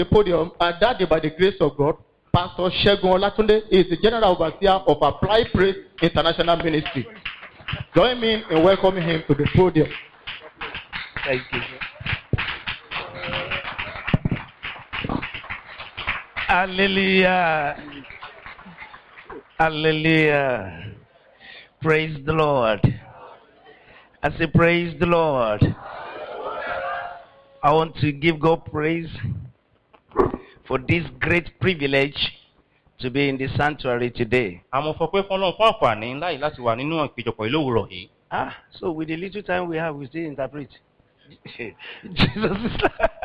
the podium, and that day, by the grace of God, Pastor Shegun Olatunde is the General Overseer of Applied Praise International Ministry. Join me in welcoming him to the podium. Thank you. Hallelujah. Hallelujah. Praise the Lord. I say, Praise the Lord. I want to give God praise for this great privilege to be in the sanctuary today. àmọ́ fọ pé fọlọ́run fún àǹfààní ńlá yìí láti wà nínú ìpéjọpọ̀ ìlú òwúrọ̀ yìí. Ah, so with the little time we have, we still interpret. Jesus is.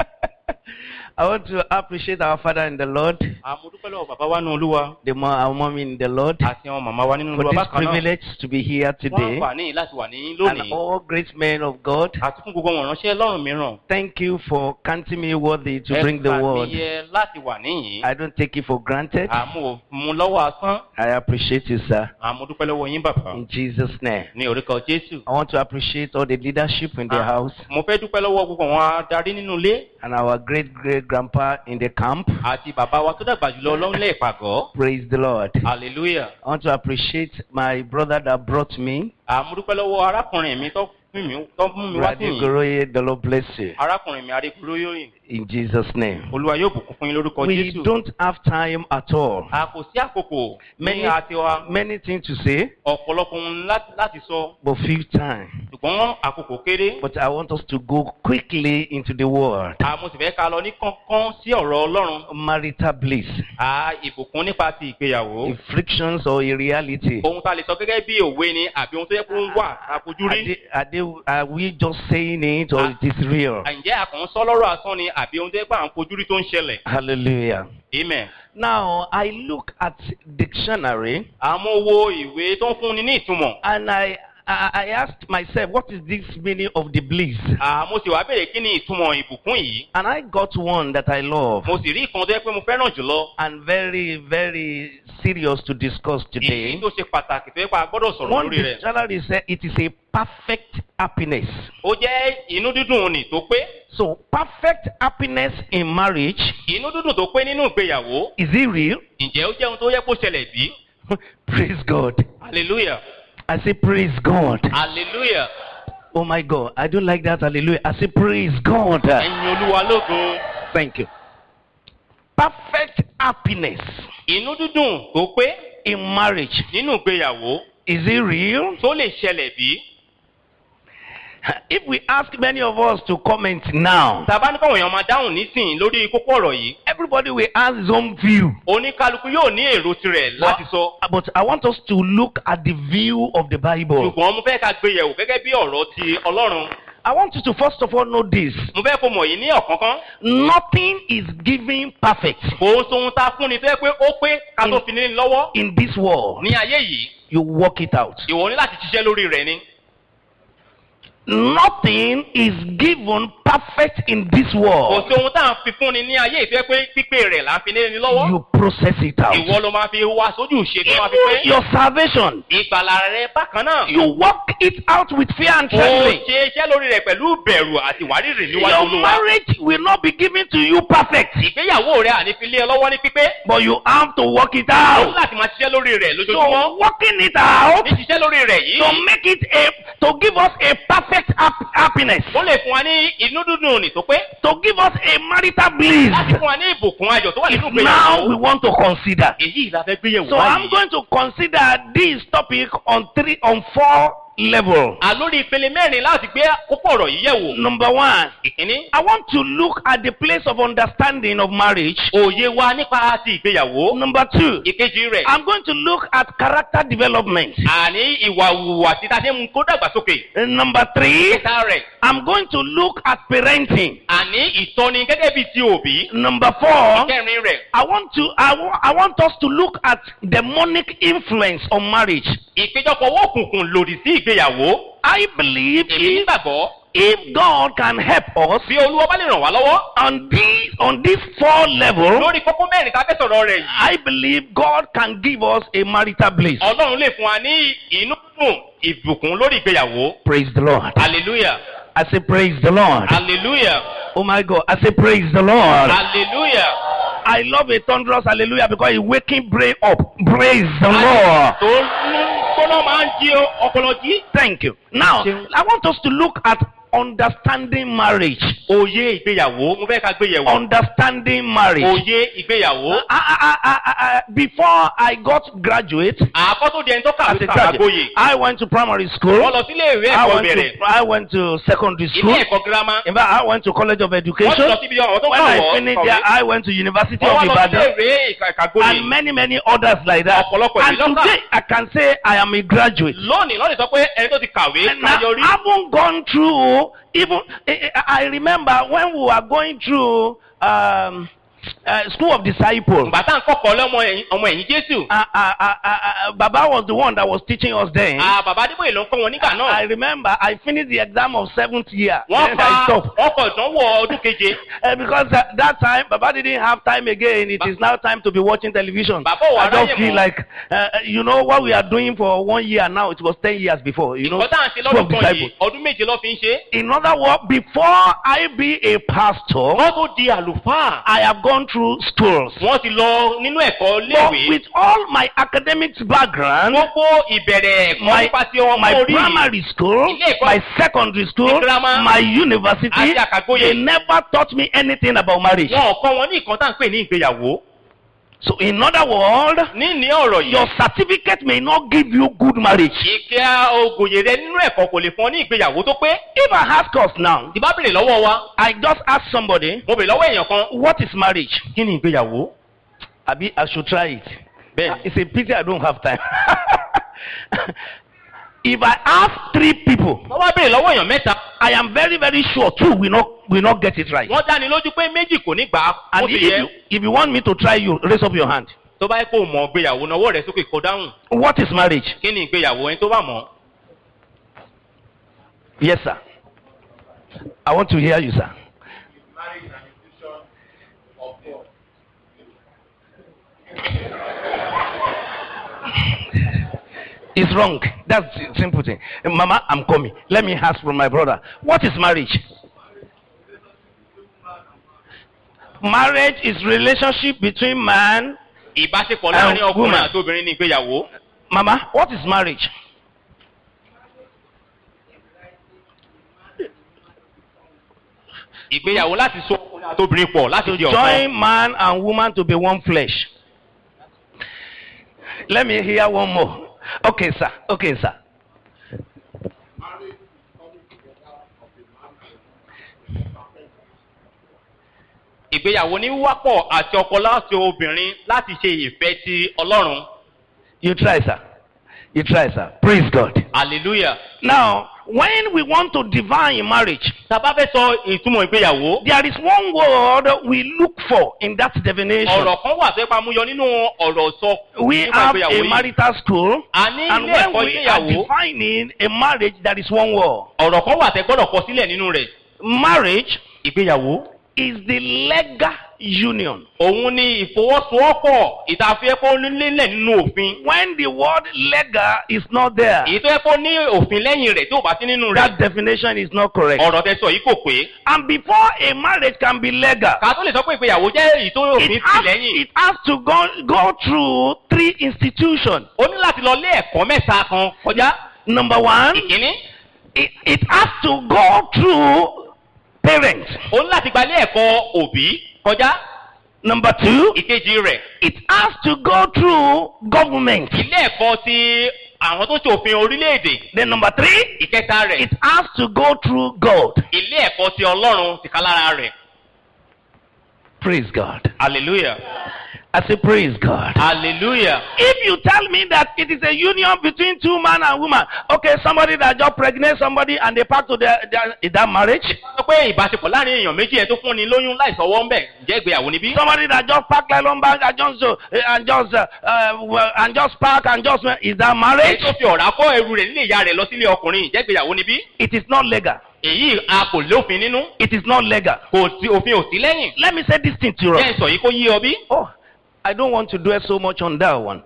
I want to appreciate our Father in the Lord, àmọ́ dúpẹ́ lọ́wọ́ bàbá wa nínú olúwa the mo- our mommy in the Lord, àti àwọn màmá wa nínú for olúwa this bákan náà privilege to be here fún today, àǹfààní yìí láti wà ní and lónìí all great men of God. àti fún gbogbo wọn ránṣẹ́ lọ́rùn mìíràn. Thank you for counting me worthy to Ẹ bring the gbà mí word. yẹ láti wà níyìn. I don't take it for granted. àmọ́ mú lọ́wọ́ asán I appreciate you, sir. àmọ́ dúpẹ́ lọ́wọ́ yín bàbá In Jesus' name. ní orúkọ jésù. I want to appreciate all the leadership in the Ah, house mo fẹ́ dúpẹ́ lọ́wọ́ gbogbo àwọn adarí nínú ilé and our great great grandpa in the camp. àti bàbá wa tó dàgbà jùlọ lọ́nlẹ̀ ìpàgọ́. Praise the Lord. hallelujah. I want to appreciate my brother that brought me, àmọ́ dúpẹ́ lọ́wọ́ arákùnrin mi tó fún mi tó mú mi wá sí Brady yìí. Goroye. The Lord bless you. arákùnrin mi adékúrò yóò yìn. In Jesus' name. olúwa yóò bùkún fún yín lórúkọ We jésù. don't have time at all. a kò sí àkókò Many- ní àti wa Many things to say, ọ̀pọ̀lọpọ̀ ohun láti láti sọ but few time. ṣùgbọ́n àkókò kéré. But I want us to go quickly into the word. àmọ́ sì fẹ́ ká lọ ní kánkán sí ọ̀rọ̀ ọlọ́run. Marital bliss, a ìbùkún nípa ti ìgbéyàwó. a frictions or a reality. ohun tá a lè sọ gẹ́gẹ́ bí òwe ni àbí ohun tó yẹ kó ń wà Are, àfojúrí. they, are, they, are we just saying it or it is real? ǹjẹ́ àkàn sọ lọ́rọ̀ asán ni àbí ohun tó yẹ pé à ń fojúrí tó ń ṣẹlẹ̀. Hallelujah. amen. Now, I look at dictionary àmọ́ wo ìwé tó ń fúnni ní ìtumọ̀. and I, I, I asked myself, what is this meaning of the bliss? àmọ́ sì wá bèrè kí ni ìtumọ̀ ìbùkún yìí. And I got one that I love mo sì rí ìkan tó yẹ pé mo fẹ́ràn jùlọ. and very, very serious to discuss èyí today. tó ṣe pàtàkì tó yẹ pé a gbọ́dọ̀ sọ̀rọ̀ One lórí rẹ̀. dictionary said it is a perfect happiness. ó jẹ́ inú dídùn ni tó pé. So, perfect happiness in marriage, inú dídùn tó pé nínú ìgbéyàwó. is it real? ǹjẹ́ ó jẹ́ ohun tó yẹ kó ṣẹlẹ̀ bí? praise God. hallelujah I say, praise God. hallelujah Oh my God, I don't like that. Hallelujah. I say, praise God. ẹ̀yin olúwa lógo. Thank you. Perfect happiness inú dídùn tó pé in marriage. nínú ìgbéyàwó Is it real? tó lè ṣẹlẹ̀ bí? If we ask many of us to comment now, tàbá ní káwọn èèyàn máa dáhùn nísìnyí lórí kókó ọ̀rọ̀ yìí everybody will have his own view. oníkálukú yóò ní èrò tirẹ̀ láti sọ. But I want us to look at the view of the Bible. ṣùgbọ́n mo fẹ́ ká gbé yẹ̀wò gẹ́gẹ́ bí ọ̀rọ̀ ti ọlọ́run. I want you to first of all know this. mo fẹ́ kó mọ̀ yìí ní ọ̀kánkán. Nothing is given perfect kò ń sohun tá a fún ni tó yẹ pé ó pé ká tó fi ní lọ́wọ́ in this world. ní ayé yìí. You work it out. ìwọ ní láti ṣiṣẹ́ lórí rẹ̀ ni. Nothing is given perfect in this kò world. sí ohun tá à ń fi fún ni ní ayé yìí tó yẹ pé pípé rẹ̀ là ń fi ní lọ́wọ́. You process it out. ìwọ ló máa fi wá sójú ìṣe tó máa fi Even pé. your salvation, ìgbàlà rẹ bákan náà. you work it out with fear and ó trembling. ṣe iṣẹ́ lórí rẹ̀ pẹ̀lú bẹ̀rù àti ìwárìrì níwájú Your olúwa. marriage will not be given to you perfect, ìgbéyàwó rẹ àní fi lé ẹ lọ́wọ́ ní pípé. but you have to work it ó ní out. láti máa ṣiṣẹ́ lórí rẹ̀ So lójoojúmọ́. working it out ní ṣiṣẹ́ lórí rẹ̀ yìí. to make it a to give us a perfect hap- happiness, ó lè fún wa ní inú dúdùn ní tó pé. to give us a marital bliss. láti fún wa ní ìbùkún ayọ̀ tó wà nínú Now we ìgbéyàwó. want to consider. èyí la fẹ́ gbéyẹ̀wò So I'm báyìí. going to consider this topic on three on four level. àlórí ìpele mẹ́rin láti gbé kókó ọ̀rọ̀ yìí yẹ̀wò. Number one, ìkíní. I want to look at the place of understanding of marriage. òye wa nípa ti ìgbéyàwó. Number two, ìkejì rẹ̀. I'm going to look at character development. àní ìwà hùwà tí ta ṣe ń kó dàgbàsókè. And number three, ìta rẹ̀. I'm going to look at parenting. àní ìtọ́ni gẹ́gẹ́ bíi ti òbí. Number four, kẹrin rẹ̀. I want to I, wa- I want us to look at demonic influence on marriage. ìpéjọpọ̀ owó òkùnkùn lòdì sí ìgbéyàwó. I believe èmi if, nígbàgbọ́ if God can help us bí olúwa bá lè ràn wá lọ́wọ́. on these on this four level, lórí kókó mẹ́rin tá a fẹ́ sọ̀rọ̀ rẹ̀ yìí. I believe God can give us a marital bliss. ọlọ́run lè fún wa ní inú dùn ìbùkún lórí ìgbéyàwó. Praise the Lord. hallelujah. I say, Praise the Lord. hallelujah Oh my God. I say, Praise the Lord. hallelujah I love a thunderous hallelujah because it waking brain up. Praise the Lord. tó ń gbóná máa ń jí ọpọlọ jí. Thank you. Now, I want us to look at understanding marriage. òye ìgbéyàwó mo fẹ́ ká gbéyẹ̀wò. Understanding marriage. òye ìgbéyàwó. I, I, I, I, I, before I got graduate àkọ́ tó di ẹni tó as kàwé a tàbí graduate, àgboyè. I went to primary school. wọ́n lọ sílé ìwé I ẹ̀kọ́ went bẹ̀rẹ̀. to I went to secondary ilé school. ẹ̀kọ́ girama. In fact, I went to College of wọ́n ti Education. lọ síbi ọ̀hún tó When I kàwọ́ finished there, I went to University wọ́n of wá lọ sílé Ibadan ìwé ìkàgbóyè. and many many others like that. Ọ̀pọ̀lọpọ̀ And ìlú lọ́kà. today I can say I am a graduate. lónìí lọ́nà sọ pé ẹni tó ti kàwé And I káyọrí. haven't gone through even. I, I I remember when we were going through um, uh, school of disciples. ìgbà tá à ń kọ́kọ́ lọ́mọ ẹ̀yìn ọmọ ẹ̀yìn jésù. Uh, uh, uh, uh, uh, Baba was the one that was teaching us then. Ah, bàbá adébóyè ló ń kọ́ wọn nígbà I náà. remember I finished the exam of seventh year. wọ́n Then fa I stopped. wọ́n kọ ìdánwò ọdún keje. Uh, because uh, that time Baba didn't have time again. It Ba- is now time to be watching television. Baba ò wá I just ráyè feel mọ́. like uh, you know what we are doing for one year now. It was ten years before. You know, ìkọ́ tá à ń ṣe school of lọ́dún kan yìí disciples. ọdún méje ló fi ń ṣe. In other words, before I be a pastor, wọ́n tó di àlùfáà. I have gone through schools. wọ́n ti lọ nínú ẹ̀kọ́ But léèwé. with all my academics background, gbogbo ìbẹ̀rẹ̀ ẹ̀kọ́ my, nípa ti ọmọ my orí primary school, Ilé ẹ̀kọ́- my secondary school, Ní girama. my university, Àti àkàgbóyè. they never taught me anything about marriage. wọn ò kọ́ wọn ní nǹkan tá à ń pè ní ìgbéyàwó. So in other words, ní ní ọ̀rọ̀ your yìí certificate may not give you good marriage. ìkẹ́ ògòyè rẹ nínú ẹ̀kọ́ kò lè fún ọ ní ìgbéyàwó tó pé. If I ask us now, tí bá béèrè lọ́wọ́ wa I just ask somebody, mo béèrè lọ́wọ́ èèyàn kan what is marriage? kí ni ìgbéyàwó. Abi, I should try it. bẹ́ẹ̀ It's a pity I don't have time. if I ask three people, wọ́n bá béèrè lọ́wọ́ èèyàn mẹ́ta I am very, very sure two will not will not get it right. wọ́n dáni lójú pé méjì kò ní gbà á And ó ti if yẹ you, if you want me to try you, raise up your hand. tó bá yẹ kó mọ ìgbéyàwó náwó rẹ sókè kó dáhùn What is marriage? kí ni ìgbéyàwó ẹni tó bá mọ̀ Yes, sir. I want to hear you, sir. It's wrong. That's the simple thing. Mama, I'm coming. Let me ask from my brother. What is marriage? Marriage is relationship between man. ìbáṣepọ̀ láàrin Um, ọkùnrin woman. àti obìnrin ní ìgbéyàwó Mama, what is marriage? ìgbéyàwó láti so ọkùnrin àti obìnrin pọ̀ láti di ọ̀kan Join man and woman to be one flesh. Let me hear one more. Okay, sir. Okay, sir. ìgbéyàwó ní wíwápọ̀ àti ọkọ láti obìnrin láti ṣe ìfẹ́ ti ọlọ́run You try, sir. You try, sir. Praise God. hallelujah. Now, when we want to divine marriage, tàbá fẹ́ sọ ìtumọ̀ ìgbéyàwó there is one word we look for in that definition. ọ̀rọ̀ kan wà tó yẹ pa mú yọ nínú ọ̀rọ̀ sọ We nípa have ìgbéyàwó a yìí. marital school, a ní and ilé when ẹ̀kọ́ we are ìgbéyàwó defining a marriage, there is one word. ọ̀rọ̀ kan wà tẹ́ gbọ́dọ̀ kọ sílẹ̀ nínú rẹ̀ Marriage ìgbéyàwó is the legal union. òun ni ìfọwọ́sowọ́pọ̀ ìtàfẹ́kọ́ nílẹ̀ nínú òfin When the word legal is not there, èyí tó yẹ kó ní òfin lẹ́yìn rẹ̀ tí ò bá sí nínú rẹ̀ that definition is not correct. ọ̀rọ̀ tẹ sọ yìí kò pé And before a marriage can be legal, ká tó lè sọ pé ìgbéyàwó jẹ́ èyí tó òfin it sí has, lẹ́yìn it has to go, go through three institutions. ó ní láti lọ lé ẹ̀kọ́ mẹ́ta kan kọjá Number one, ìkíní it, it has to go through parents. ó ní láti gba ilé ẹ̀kọ́ òbí kọjá Number two, ìkejì rẹ̀ it has to go through government. ilé ẹ̀kọ́ ti àwọn tó ṣe òfin orílẹ̀-èdè Then number three, ìkẹta rẹ̀ it has to go through God. ilé ẹ̀kọ́ ti ọlọ́run ti ká lára rẹ̀ Praise God. hallelujah I say praise God. hallelujah If you tell me that it is a union between two man and woman, okay, somebody that just pregnant somebody and they pack to their, their is that marriage? sọ pé ìbáṣepọ̀ láàrin èèyàn méjì ẹ̀ tó fún ni lóyún láìsọwọ́ ń bẹ̀ ǹjẹ́ ìgbéyàwó níbí. Somebody that just pack nylon bag and just uh, and just uh, uh, well, and just pack and just is that èyí marriage? tó fi ọ̀rá kọ́ ẹrù rẹ̀ nílé ìyá rẹ̀ lọ sílé ọkùnrin ǹjẹ́ ìgbéyàwó níbí. It is not legal. èyí a kò lófin nínú It is not legal. kò sí òfin ò sí lẹ́yìn. Let me say this thing to jẹ́ you. ìsọ̀ yìí kó yí ọ bí. Oh, I don't want to dwell so much on that one.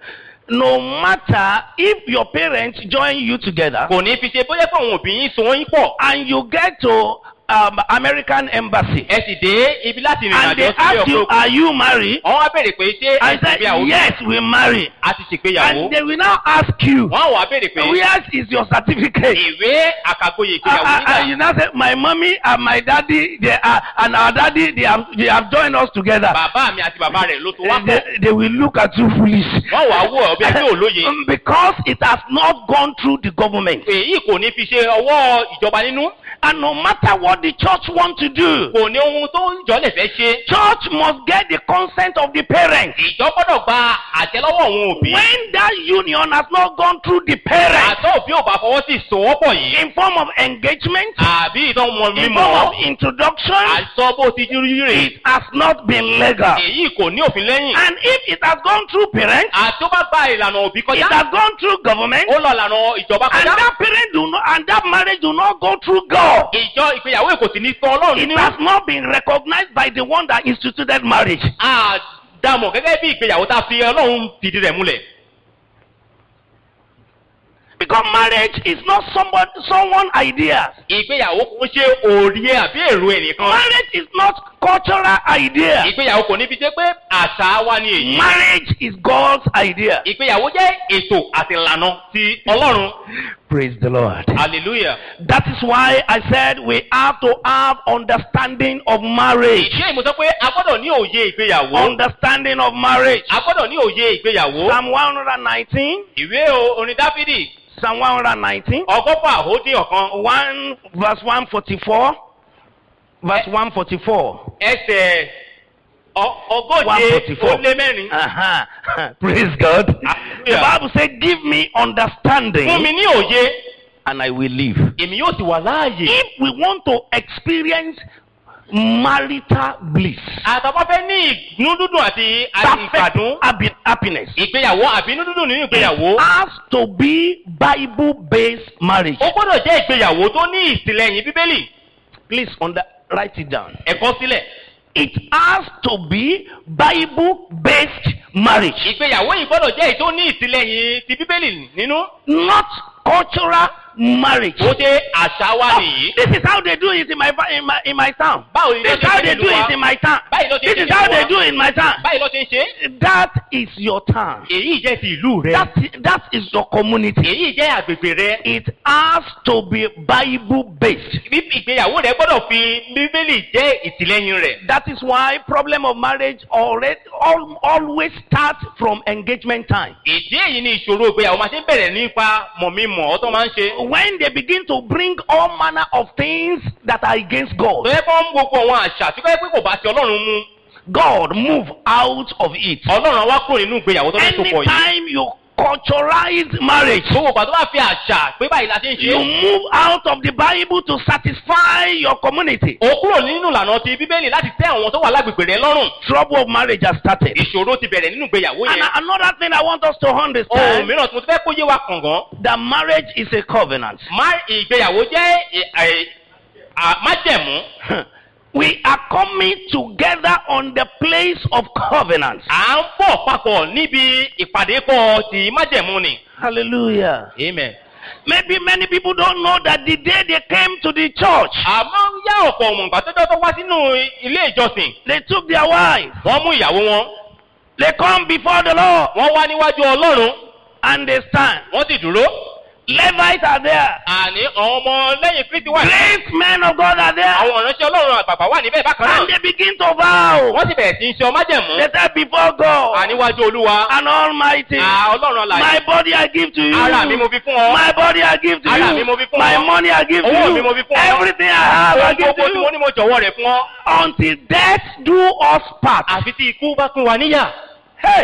no matter if your parents join you together kò ní fi ṣe bóyá pé àwọn òbí yín so wọ́n yín pọ̀ and you get to um, American embassy ẹ sì dé ibi láti rìnrìn and àjò they sílé ask you, ọkọ are you married? wọ́n wá béèrè pé ṣé ẹ I ti said, gbéyàwó yes, we marry. a ti ṣègbéyàwó And they will now ask you, wọ́n wá béèrè pé where is your certificate? ìwé àkàgboyè Uh, ìgbéyàwó uh, uh, you nígbà now say, my mommy and my daddy, they are, and our daddy, they have, they have joined us together. bàbá mi àti bàbá rẹ̀ ló tó wá pọ̀ They, they will look at you foolish. wọ́n wá wò ọ́ bí ẹgbẹ́ òlóye Um, because it has not gone through the government. èyí kò ní fi ṣe ọwọ́ ìjọba nínú And no matter what the church want to do, kò ní ohun tó ìjọ lè fẹ́ ṣe church must get the consent of the parents. ìjọ gbọ́dọ̀ gba àṣẹ lọ́wọ́ àwọn òbí When that union has not gone through the parents àtọ́ òbí ò bá fọwọ́ sí ìsòwọ́pọ̀ yìí in form of engagement, àbí ìtàn mọ in mímọ́ form of introduction, àìsọ bó ti rí rè it has not been legal. èyí kò ní òfin lẹ́yìn And if it has gone through parents, àti ó bá gba ìlànà òbí it kọjá has gone through government, ó lọ ìlànà ìjọba and kọjá that parent do not, and that marriage do not go through God. ìjọ ìgbéyàwó èkó sì ní tọ́ ọlọ́run It nínú has not been recognized by the one that instituted marriage. àdàmọ̀ gẹ́gẹ́ bí ìgbéyàwó tá a fi ọlọ́run fìdí rẹ̀ múlẹ̀ Because marriage is not somebody, someone ideas. ìgbéyàwó kò ṣe òòrì àbí èrò ẹnìkan Marriage is not cultural idea. ìgbéyàwó kò ní fi ṣe pé àṣà wa ni èyí Marriage is God's idea. ìgbéyàwó jẹ́ ètò àti ìlànà ti ọlọ́run Praise the Lord. hallelujah. That is why I said we have to have understanding of marriage. ìdí èyí mo sọ pé a gbọ́dọ̀ ní òye ìgbéyàwó Understanding of marriage. a gbọ́dọ̀ ní òye ìgbéyàwó Psalm 119. ìwé o- orin dáfídì Psalm 119. ọgọ́fà ó dín ọ̀kan 1 verse 144. Verse 144. ẹsẹ̀ ọ- ogóje 144. ó lé mẹ́rin Uh-huh. Praise God. The Hallelujah. Bible says, Give me understanding fún mi ní òye and I will live. èmi yóò sì wà láàyè If we want to experience marital bliss, àtàwọn fẹ́ ní ìnú dúdùn àti àti perfect ìgbàdún happy- happiness, ìgbéyàwó àbí inú dúdùn nínú ìgbéyàwó it has to be Bible based marriage. ó gbọ́dọ̀ jẹ́ ìgbéyàwó tó ní ìtìlẹ́yìn bíbélì Please under, write it down. ẹ̀kọ́ sílẹ̀ It has to be Bible based marriage, ìgbéyàwó yìí gbọ́dọ̀ jẹ́ èyí tó ní ìtìlẹ́yìn ti bíbélì nínú not cultural marriage. ó ṣe àṣà wa Oh, nìyí this is how they do it in my in my in my town. báwo ni This ló is ṣe how ṣe they do nílùú wa it in my town. báyìí ló ṣe This ṣe is how nílùú they wa do it in my town. báyìí ló ṣe ń ṣe That is your town. èyí jẹ́ ti ìlú rẹ That that is your community. èyí jẹ́ àgbègbè rẹ It has to be Bible based. bí ìgbéyàwó rẹ gbọ́dọ̀ fi bíbélì jẹ́ ìtìlẹ́yìn rẹ̀ That is why problem of marriage already al, always starts from engagement time. ìdí èyí ni ìṣòro ìgbéyàwó máa ṣe ń bẹ̀rẹ̀ nípa mọ̀mímọ̀ ọ́ tó máa ń ṣe When they begin to bring all manner of things that are against tó God, yẹ kó ń gbogbo àwọn àṣà tí kò yẹ pé kò bá ti ọlọ́run mu God move out of it. ọlọ́run á wá kúrò nínú ìgbéyàwó tó fẹ́ so pọ̀ yìí Anytime you culturalize marriage, gbogbo ìgbà tó bá fi àṣà pé báyìí la ṣe ń ṣe you move out of the Bible to satisfy your community. ó kúrò nínú ìlànà ti bíbélì láti tẹ́ àwọn tó wà lágbègbè rẹ lọ́rùn Trouble of marriage has started. ìṣòro ti bẹ̀rẹ̀ nínú ìgbéyàwó And yẹn another thing I want us to ohun understand mìíràn tí mo ti fẹ́ kó yé wa kàngán that marriage is a covenant. má ìgbéyàwó jẹ́ ẹ- ẹ- à- májẹ̀mú We are coming together on the place of covenant. à ń bọ̀ papọ̀ níbi ìpàdé pọ̀ tí májẹ̀mú ni. Hallelujah. amen. Maybe many people don't know that the day they came to the church, àmọ́ yá ọ̀pọ̀ ọmọ ìgbà tọ́jọ́ tó wá sínú ilé ìjọsìn they took their wives. wọ́n mú ìyàwó wọn They come before the Lord wọ́n wá níwájú ọlọ́run and they stand. wọ́n sì dúró. Levites are there. àní àwọn ọmọ lẹ́yìn kristi wà ní. Great men of God are there. àwọn ìránṣẹ́ ọlọ́run àgbàgbà wà níbẹ̀ bákan And náà. they begin to vow. wọ́n sì bẹ̀rẹ̀ sí í ṣe ọmájẹ̀mú. They say before God àníwájú olúwa. and Almighty, à ọlọ́run my àlàyé. body I give to you. ara mi mo fi fún ọ. My body I give to Ara mi you. mo fi fún My ọ. money I give to Owó mi you. mo fi fún ọ. Everything I have I ohun give gbogbo to tí mo you. ní mo jọ̀wọ́ rẹ̀ fún ọ. Until death do us part. àfi tí ikú bá pín wa níyà. Hey!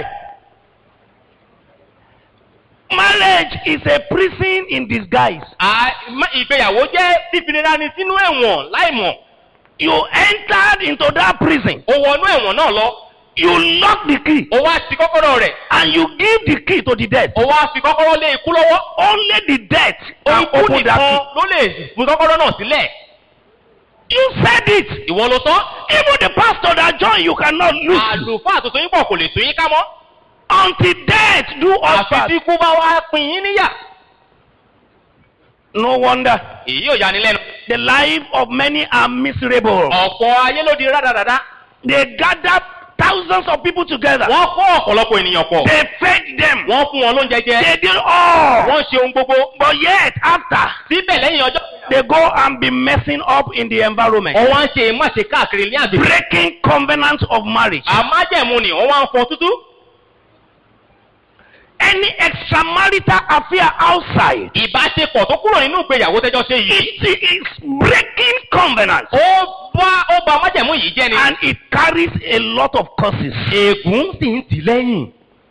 Marriage is a prison in disguise. À- má- ìgbéyàwó jẹ́ fífinira ni sínú ẹ̀wọ̀n láìmọ̀. You entered into that prison. ó wọnú ẹ̀wọ̀n náà lọ. You lock the key ó wá ti kọ́kọ́rọ́ rẹ̀. and you give the key to the death. ó wá fi kọ́kọ́rọ́ lé ikú lọ́wọ́. Only the death can ikú open that nìkan key. ló lè fi kọ́kọ́rọ́ náà sílẹ̀. You said it. ìwọ ló sọ. Even the pastor that joined you cannot lose. you. àlùfáà tuntun yín pọ̀ kò lè tún yín ká mọ́. until death do us àfi part. tí kú bá wá pín yín níyà. No wonder èyí ò yani lẹ́nu. the life of many are miserable. ọ̀pọ̀ ayé ló di rádaràda. They gather thousands of people together. wọ́n kó ọ̀pọ̀lọpọ̀ ènìyàn pọ̀. They fed them. wọ́n fún wọn lóúnjẹ jẹ. They did all. wọ́n ṣe ohun gbogbo. But yet, after, síbẹ̀ lẹ́yìn ọjọ́. they go and be messing up in the environment. wọ́n wá ń ṣe máṣe káàkiri ní àgbègbè. Breaking covenants of marriage. àmájẹ̀mú ni wọ́n wá ń fọ tútú. Any extramarital affair outside. ìbáṣepọ̀ tó kúrò nínú ìgbéyàwó tẹ́jọ́ ṣe yìí. It is breaking covenants. ó bá ó ba májẹ̀mú yìí jẹ́ ni. And it carries a lot of curses. ègún sì ń tì lẹ́yìn.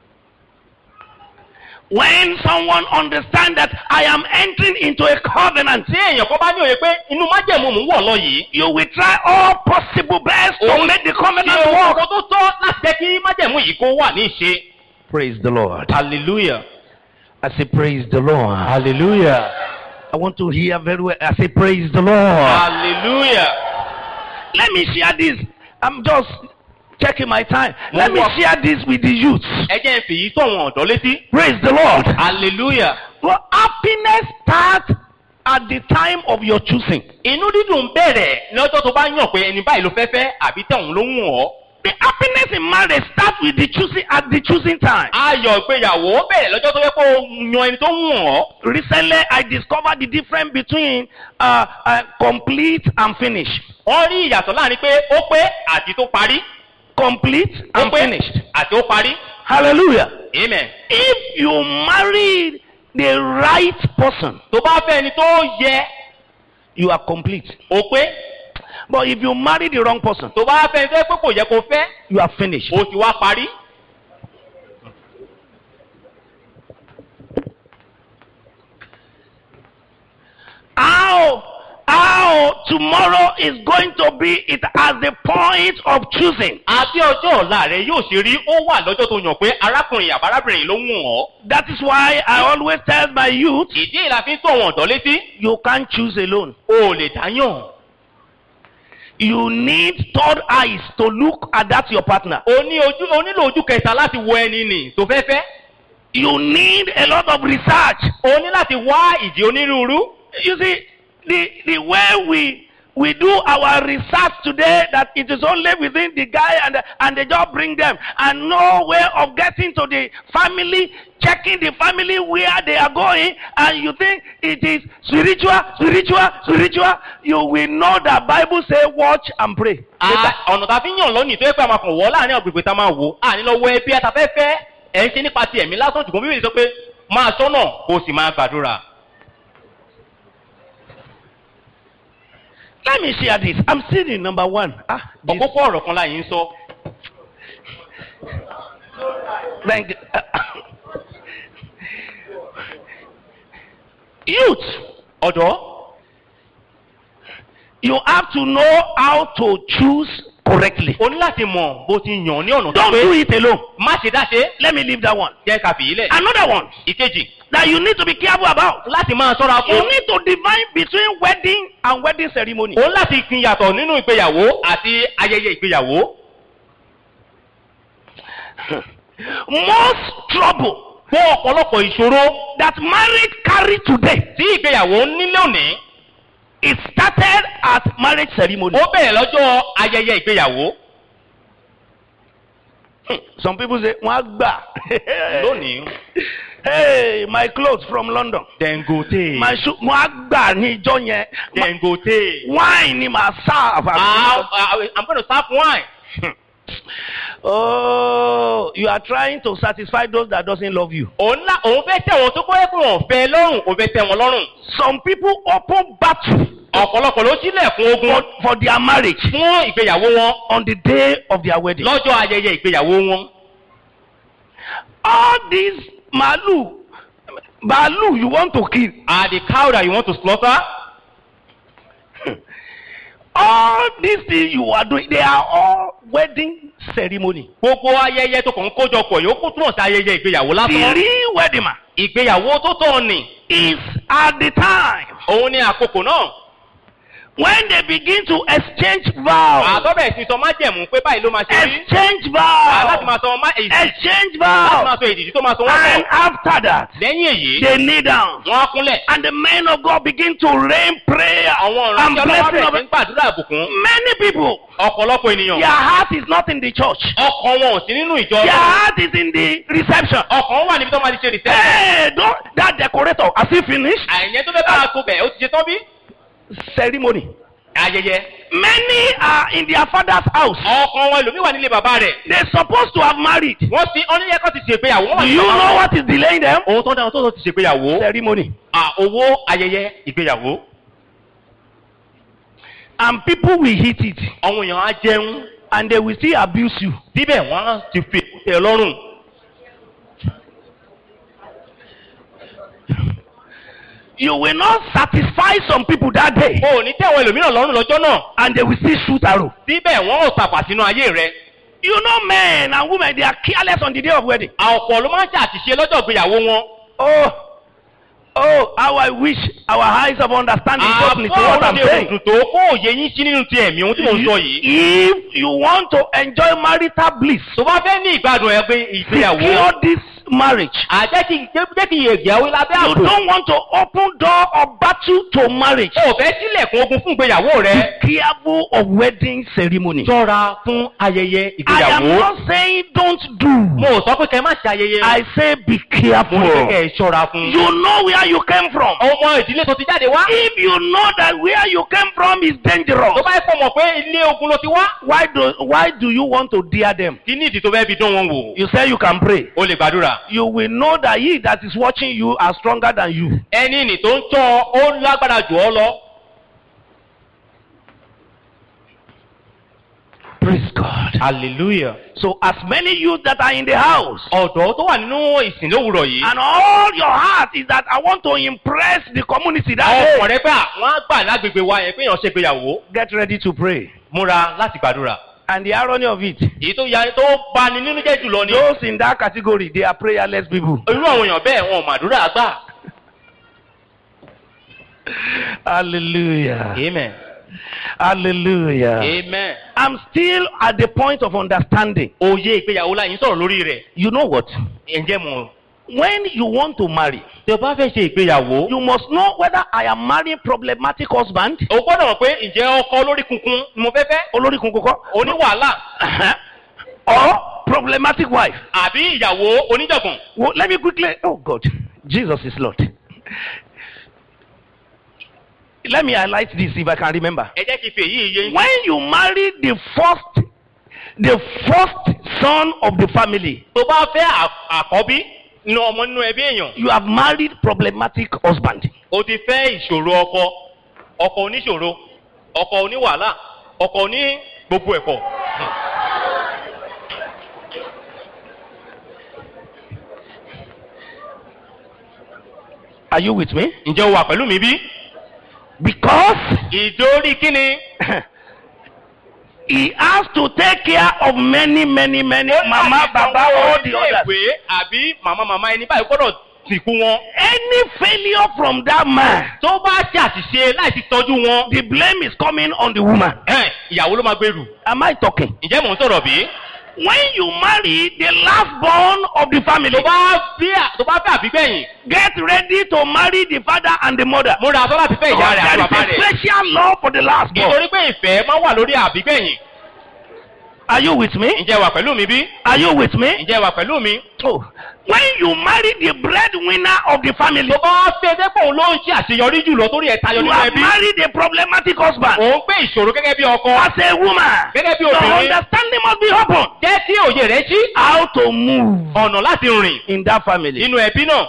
When someone understands that I am entering into a covenant, tí èèyàn kan bá ní òye pé inú májẹ̀mú mò ń wọ̀ lọ yìí. you will try all possible best to Òun- make the Ṣé covenant ohun work. kan tó tọ́ láti jẹ́ kí májẹ̀mú yìí kó wà ní ìṣe? Praise the Lord. hallelujah. I say, Praise the Lord. hallelujah. I want to hear very well. I say, Praise the Lord. hallelujah. Let me share this. I'm just checking my time. Let me Walk. share this with the youth. ẹ jẹ́ ń fi yìí tó àwọn ọ̀dọ́ létí. Praise the Lord. hallelujah. Well, happiness starts at the time of your choosing. inú dídùn bẹ̀rẹ̀ lọ́jọ́ tó bá yàn pé ẹni báyìí ló fẹ́ fẹ́ àbí tẹ̀hún ló ń wọ̀ ọ́. The happiness in marriage starts with the choosing at the choosing time. ayọ̀ ìgbéyàwó bẹ̀rẹ̀ lọ́jọ́ tó yẹ kó o yan ẹni tó ń wọ̀ ọ́. Recently, I discovered the difference between uh, uh, complete and finish. wọ́n rí ìyàtọ̀ láàrin pé ó pé àti tó parí. Complete ó and pé finished. àti ó parí. Hallelujah. amen. If you marry the right person, tó bá fẹ́ ẹni tó yẹ you are complete. ó pé. But if you marry the wrong person, tó bá fẹ́ ẹni tó yẹ pé kò yẹ kó fẹ́ you are finished. ó ti wá parí. How, how tomorrow is going to be, it has the point of choosing. àti ọjọ́ ọ̀la rẹ̀ yóò ṣe rí ó wà lọ́jọ́ tó yàn pé arákùnrin àbárábìnrin ló ń wọ̀ ọ́. That is why I always tell my youth, ìdí ìlà fi ń tó àwọn ọ̀dọ́ létí. you can't choose alone. o ò lè dáyàn. You need third eyes to look at that your partner. o ní ojú o nílò ojú kẹta láti wo ẹni nì tó fẹ́ fẹ́. You need a lot of research. o ní láti wá ìdí onírúurú. You see, the, the way we, we do our research today, that it is only within the guy and, the, and they just bring them, and no way of getting to the family, checking the family where they are going, and you think it is spiritual, spiritual, spiritual, you will know that Bible say watch and pray. a ọ̀nà tá a fi ń yàn lọ́nìí tó yẹ pé a máa kàn wọ́ láàrin ọ̀gbìgbè tá a máa wò á ní lọ wọ ẹbí àtàfẹ́fẹ́ ẹ̀ ń ṣe nípa ti ẹ̀mí lásán ṣùgbọ́n bíbélì sọ pé máa sọ́nà kó o sì máa gbàdúrà. Let me share this. I'm still in number one. Ah, this- ọ̀kókó ọ̀rọ̀ kan láyé ń sọ. Thank you. Youth, ọ̀dọ́ you have to know how to choose correctly. o ní láti mọ̀ bó ti yàn ní ọ̀nà tó Don't pé do it alone. má ṣe dáṣe Let me leave that one. jẹ́ ká fìyí lẹ̀. Another one ìkejì that you need to be careful about. láti máa sọ́ra You fún. need to divine between wedding and wedding ceremony. o ní láti pin yàtọ̀ nínú ìgbéyàwó àti ayẹyẹ ìgbéyàwó. Most trouble fún ọ̀pọ̀lọpọ̀ ìṣòro that marriage carry today tí ìgbéyàwó ń nílé òní it started at marriage ceremony. ó bẹ̀rẹ̀ lọ́jọ́ ayẹyẹ ìgbéyàwó Hmm, Some people say, wọ́n á gbà. lónìí. Hey, my clothes from London. Dangote. My shoe, wọ́n á gbà ní ìjọ yẹn. Ma- Dangote. Wine ni màá serve. Ah, ah, I'm going to serve wine. Oh, you are trying to satisfy those that doesn't love you. òun ńlá òun fẹ́ tẹ̀ wọ́n tó kọ́ ẹ́ pé wọ́n fẹ́ lọ́rùn òun fẹ́ tẹ̀ wọ́n lọ́rùn. Some people open battle ọ̀pọ̀lọpọ̀ ló sílẹ̀kùn ogun for, for their marriage fún ìgbéyàwó wọn on the day of their wedding. lọ́jọ́ ayẹyẹ ìgbéyàwó wọn. All these malu, malu you want to kill. are the cow that you want to slaughter. All these things you are doing, they are all wedding ceremony. gbogbo ayẹyẹ tó kàn ń kójọpọ̀ yóò kó túmọ̀ sí ayẹyẹ ìgbéyàwó The lásán. real wedding man ìgbéyàwó tó tọ̀ ni is at the time òun ni àkókò náà. when they begin to exchange vows. àtọ́bẹ̀ sí sọ májẹ̀mú pé báyìí ló máa ṣe rí. Exchange Ah, láti vows. máa sọ má- èdì exchange láti máa vows. sọ èdìdí tó máa sọ wọ́n And pọ̀ after that, lẹ́yìn èyí they kneel down. wọ́n á kúnlẹ̀ And the men of God begin to rain prayer àwọn and ìránṣẹ́ ọlọ́wọ́ blessing bẹ̀rẹ̀ of sí ń gbàdúrà àbùkún many people. ọ̀pọ̀lọpọ̀ ènìyàn Their heart is not in the church. ọkàn wọn ò sí nínú ìjọ Their Ọlọ́run. heart is in the reception. ọkàn wà níbi tó máa ti ṣe rìsẹ́ẹ̀tì Hey, don't, that decorator, has he finished? àìyẹn tó fẹ́ bá a tó bẹ̀ ó ti ṣe tán bí Ceremony. ayẹyẹ Many are in their father's house. ọkàn wọn ẹlòmíì wà nílé bàbá rẹ̀ They're supposed to have married. Do wọ́n ti oníyẹ́kọ́ ti ṣègbéyàwó wọ́n wà you know what is delaying them? ohun tó dáhùn tó tó ti ṣègbéyàwó Ceremony. à owó ayẹyẹ ìgbéyàwó And people will hit it. àwọn èèyàn á jẹun And they will still abuse you. síbẹ̀ wọ́n á ti fi èkúté lọ́rùn You will not satisfy some people that day. o ò ní tẹ̀wọ̀n ẹlòmíràn lọ́rùn lọ́jọ́ náà And they will still shoot arrow. síbẹ̀ wọ́n ò tàpá sínú ayé rẹ̀ You know men and women, they are careless on the day of wedding. ọ̀pọ̀ ló máa ń ṣàtìṣe lọ́jọ́ ìgbéyàwó wọn Oh, oh, how I wish our eyes of understanding open to what I'm àbọ̀ saying. òdùn tó kó òye yín sí nínú ti ẹ̀mí ohun tí mò ń sọ yìí If you want to enjoy marital bliss, tó bá fẹ́ ní ìgbádùn ẹgbẹ́ ìgbéyàwó secure this marriage. àjẹ́ kí jẹ́ kí ìgbéyàwó lábẹ́ You àbò don't want to open door or battle to marriage. o fẹ́ sílẹ̀kùn ogun fún ìgbéyàwó rẹ Be careful of wedding ceremony. ṣọ́ra fún ayẹyẹ I am ìgbéyàwó not saying don't do. mo ò sọ pé kẹ́ ẹ má ṣe ayẹyẹ I say be mo ní pé careful. kẹ́ ẹ ṣọ́ra fún You know where you came from. ọmọ ìdílé tó ti jáde wá If you know that where you came from is dangerous, tó bá yẹ kó mọ̀ pé ilé ogun ló ti wá why do why do you want to dare them? kí ní ìdí tó fẹ́ fi dán wọn wò You say you can pray. o lè gbàdúrà You will know that he that is watching you are stronger than you. ẹni nì tó ń tọ́ ó lágbára jù ọ́ lọ Praise God. hallelujah So as many youth that are in the house, ọ̀dọ́ tó wà nínú ìsìn lówùrọ̀ yìí and all your heart is that I want to impress the community that ọkàn day, rẹ pé àwọn á gbà lágbègbè wa yẹn pé èèyàn ṣe gbéyàwó get ready to pray. múra láti gbàdúrà And the irony of it, èyí tó ya tó bani nínú jẹ́ jùlọ ni those in that category, they are prayerless people. irú àwọn èèyàn bẹ́ẹ̀ wọn ò màdúrà gbà Hallelujah. amen Hallelujah. amen I'm still at the point of understanding. òye ìgbéyàwó láyìn sọ̀rọ̀ lórí rẹ̀ You know what? ǹjẹ́ mo When you want to marry, tí o bá fẹ́ ṣe ìgbéyàwó you must know whether I am marrying problematic husband, o gbọ́dọ̀ mọ̀ pé ǹjẹ́ ọkọ lórí kunkun ni mo fẹ́ fẹ́ olórí kunkun oní wàhálà or problematic wife. àbí ìyàwó oníjàngbọ̀n Well, let me quickly. Oh God, Jesus is Lord. Let me highlight this if I can remember. ẹ jẹ́ kí n fi èyí yé yín. When you marry the first, the first son of the family, tó bá fẹ́ à- àkọ́bí nínú ọmọ nínú ẹbí èèyàn you have married problematic husband. o ti fẹ́ ìṣòro ọkọ ọkọ oníṣòro ọkọ oníwàhálà ọkọ oní gbogbo ẹ̀kọ́. Are you with me? ǹjẹ́ o wà pẹ̀lú mi bí? Because ìdórí kíni. he has to take care of many, many, many mama, baba, all the others. ìwé àbí màmá màmá ẹni báyìí gbọ́dọ̀ sìnkú wọn. Any failure from that man, tó bá ṣe àṣìṣe láìsí tọ́jú wọn. the blame is coming on the woman. ẹ̀, ìyàwó ló máa gbèrú. Am I talking? ǹjẹ́ mò ń sọ̀rọ̀ bí? When you marry the last born of the family, tó bá bí à- tó bá fẹ́ àbígbẹ̀yìn. get ready to marry the father and the mother. múra tó láti fẹ́ ìyá Because rẹ̀ àti there bàbá is a rẹ̀. special law for the last born. nítorí pé ìfẹ́ máa wà lórí àbígbẹ̀yìn. Are you with me? ǹjẹ́ wà pẹ̀lú mi bí? Are you with me? ǹjẹ́ wà pẹ̀lú mi? Oh, when you marry the breadwinner of the family, tó bá fẹ́ dẹ́pọ̀ òun ló ń ṣe àṣeyọrí jùlọ torí ẹ̀ tayọ you nínú have ẹbí. married a problematic husband. òun gbé ìṣòro gẹ́gẹ́ bí ọkọ. As a woman, gẹ́gẹ́ bí your obìnrin. understanding must be open. jẹ́ kí òye rẹ̀ ṣí. How to move ọ̀nà láti rìn in that family. nínú ẹbí náà.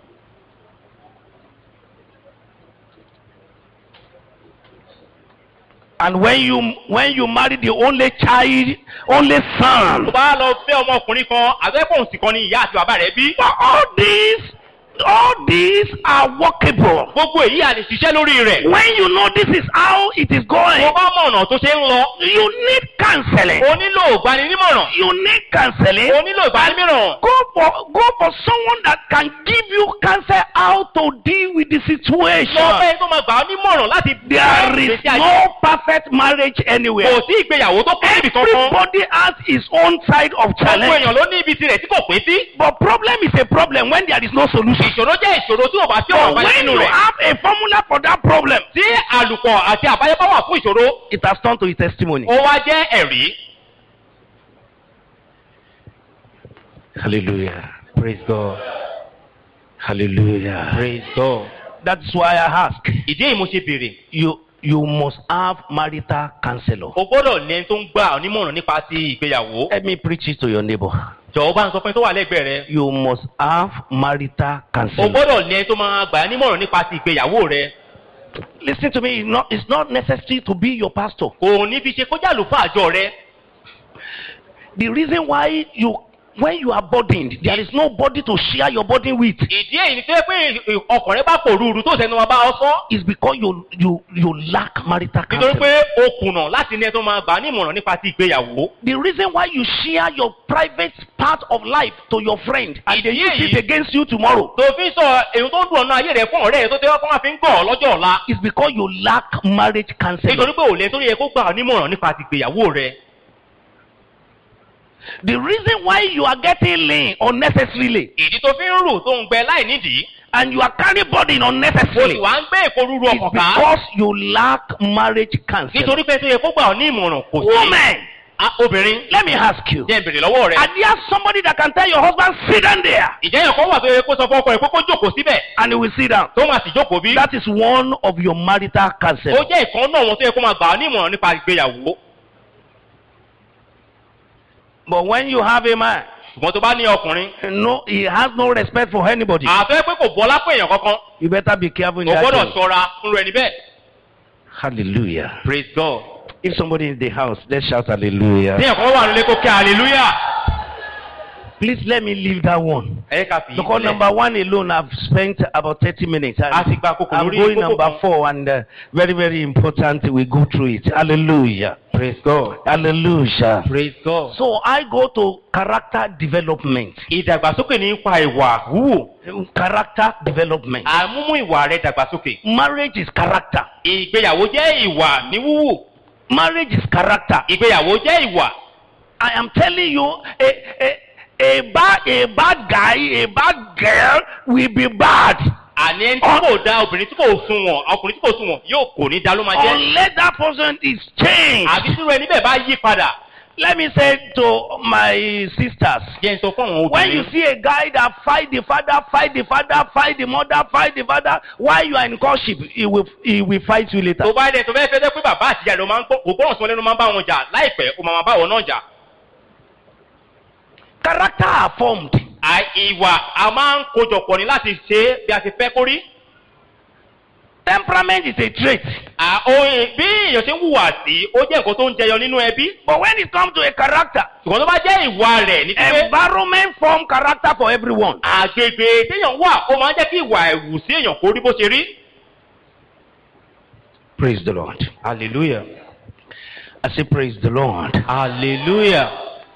And when you when you marry the only child, only tó son, bá lọ fẹ́ ọmọkùnrin kan àbẹ́pọ̀ òsì kan ni ìyá àti bàbá rẹ̀ bí. for all this, all these are workable. gbogbo èyí a lè ṣiṣẹ́ lórí rẹ̀. When you know this is how it is going, mo bá mọ ọ̀nà tó ṣe ń lọ. you need counseling. o nílò ìgbaninímọ̀ràn. You need counseling. o nílò ìgbaninímọ̀ràn. Go for go for someone that can give you counsel how to deal with the situation. lọ fẹ́ tó máa gbà ọ́ nímọ̀ràn láti There is ìgbésí ayé. no perfect marriage anywhere. kò sí ìgbéyàwó tó pé níbi kankan. Everybody has his own side of gbogbo challenge. èèyàn ló ní ibi tirẹ̀ tí kò pín sí. But problem is a problem when there is no solution. ìṣòro jẹ́ ìṣòro tí ò bá sí ọ̀rọ̀ But àbáyọ when nínú you rẹ̀. have a formula for that problem, tí àlùkò àti àbáyọ bá wà fún ìṣòro. it has turned to a testimony. ó wá jẹ́ ẹ̀rí. Hallelujah. Praise God. Hallelujah. praise God. That's why I ask. ìdí èyí mo ṣe béèrè. You you must have marital counselor. o gbọ́dọ̀ ní ẹni tó ń gbà ọ́ nímọ̀ràn nípa ti ìgbéyàwó. Let me preach it to your neighbor. jọ̀wọ́ bá ń sọ fún ẹni tó wà lẹ́gbẹ̀ẹ́ rẹ. You must have marital o counselor. gbọ́dọ̀ ní ẹni tó máa gbà ọ́ nímọ̀ràn nípa ti ìgbéyàwó rẹ. Listen to me. It's not, it's not necessary to be your pastor. kò ní fi ṣe kó jà lùfà àjọ rẹ. The reason why you when you are burdened, there is nobody to share your burden with. ìdí èyí ni tó yẹ pé ọkàn rẹ bá pò rúurú tó sẹnu wọn bá ọ sọ. It's because you you you lack marital nítorí counselor. pé o kùnà láti ní ẹni tó máa gbà ọ́ nímọ̀ràn nípa ti ìgbéyàwó. The reason why you share your private part of life to your friend and they use it against you tomorrow tó fi ń sọ èyí tó ń dùn ọ̀nà ayé rẹ fún ọ̀rẹ́ rẹ tó tẹ́ wọ́n máa fi ń gàn ọ́ lọ́jọ́ ọ̀la. is because you lack marriage counselor. nítorí pé òlẹ̀ tó yẹ kó gbà ọ́ nímọ̀ràn nípa ti ìgbéyàwó rẹ. The reason why you are getting lean unnecessarily ìdí tó fi ń rù tó ń gbẹ láì nídìí. and you are carrying burden o sì unnecessarily wá ń gbé èkó rúru is ọkàn ká. because you lack marriage counselor. nítorí pé tó yẹ kó gbà ọ́ ní ìmọ̀ràn kò sí. Woman, Ah, obìnrin let me ask you. jẹ́ ìbèrè lọ́wọ́ rẹ. Are there somebody that can tell your husband sit down there ìjẹ́ yẹn kọ́ wà tó yẹ kó sọ fún ọkọ rẹ̀ kó kó jókòó síbẹ̀ and he will sit down? tó máa sì jókòó bí. That is one of your marital ó counselor. jẹ́ ìkan náà wọn tó yẹ kó máa gbà ọ́ ní ìmọ̀ràn nípa ìgbéyàwó. But when you have a man, ṣùgbọ́n tó bá ní ọkùnrin. no, he has no respect for anybody. àfẹ́ pé kò bọ́ lápò èèyàn kankan. You better be careful in o that. gbọ́dọ̀ thing. ṣọ́ra fún rẹ níbẹ̀. Hallelujah. praise God. If somebody in the house, let's shout hallelujah. tí ẹ̀kọ́ wà nílé kó kí hallelujah. Please let me leave that one. ẹ ká fi Because ìsílẹ̀. number one alone, I've spent about 30 minutes. a ti gba kókò I'm lórí going kókò number kan. four, and uh, very, very important, we go through it. Hallelujah. praise God. Hallelujah. praise God. So I go to character development. ìdàgbàsókè nípa ìwà wúwò. Character development. àmúmú ìwà rẹ dàgbàsókè. Marriage is character. ìgbéyàwó jẹ́ ìwà ní wúwò. Marriage is character. ìgbéyàwó jẹ́ ìwà. I am telling you, a, a, a, bad, a bad guy, a bad girl will be bad. àní ẹni tí kò da obìnrin tí kò sunwọ̀n ọkùnrin tí kò sunwọ̀n yóò kò ní da ló máa jẹ́. Unless that person is changed. àbí tí irú ẹni bẹ́ẹ̀ bá yí padà. Let me say to my sisters. jẹ́ n sọ fún àwọn When you obìnrin. see a guy that fight the father, fight the father, fight the mother, fight the father, while you are in courtship, he will, he will fight you later. tó bá dẹ̀ tó fẹ́ fẹ́ jẹ́ pé bàbá àtìyá rẹ̀ máa ń gbọ́ kò gbọ́ràn sí wọn lẹ́nu máa ń bá wọn jà láìpẹ́ ó máa máa bá wọn náà jà. Character are formed. À- ìwà a máa ń kojọpọ̀ ní láti ṣe é bí a ti fẹ́ kó rí. Temperament is a trait. À, oyin bí èèyàn ṣe ń hùwà sí ó jẹ́ nǹkan tó ń jẹyọ nínú ẹbí. But when it comes to a character, ṣùgbọ́n tó bá jẹ́ ìwà rẹ̀ ní pípé. environment form character for everyone. àgbègbè téèyàn wà ó máa ń jẹ́ kí ìwà ẹ̀wù sí èèyàn kó rí bó ṣe rí. Praise the Lord. hallelujah. I say, Praise the Lord. hallelujah.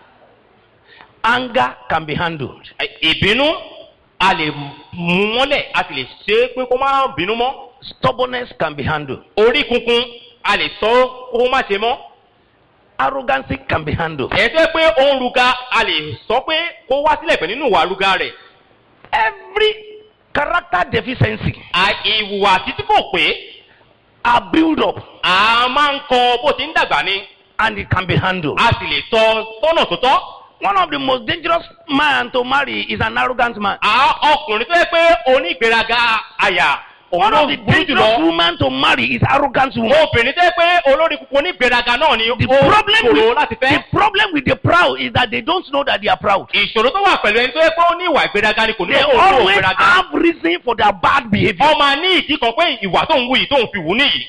Anger can be handled. ìbínú a lè mú mọ́lẹ̀ a sì lè ṣe é pé kó má bínú mọ́. Stubbornness can be handled. orí kunkun a lè sọ kó má ṣe mọ́. Arrogancy can be handled. ẹ̀ tó yẹ pé ó ń ruga a lè sọ pé kó wá sílẹ̀ pẹ̀ nínú ìwà ruga rẹ̀. Every character deficiency À- ìwà títí kò pé are built up a máa ń kọ bó ti ń dàgbà ni and it can be handled. a sì lè tọ́ tọ́nà tó tọ́. One of the most dangerous man to marry is an arrogant man. à ọkùnrin tó yẹ pé onígbéraga àyà òun One ló of the burú dangerous jùlọ. woman to marry is arrogant woman. obìnrin tó yẹ pé olórí kúkú onígbéraga náà ni The ó problem ṣòro with láti the fẹ́. problem with the proud is that they don't know that they are proud. ìṣòro tó wà pẹ̀lú ẹni tó yẹ pé ó ní ìwà ìgbéraga ni kò ní They òun tó always ìgbéraga. have reason for their bad behavior. wọ́n máa ní ìdí kan pé ìwà tó ń wù yìí tó ń fi wù níyì.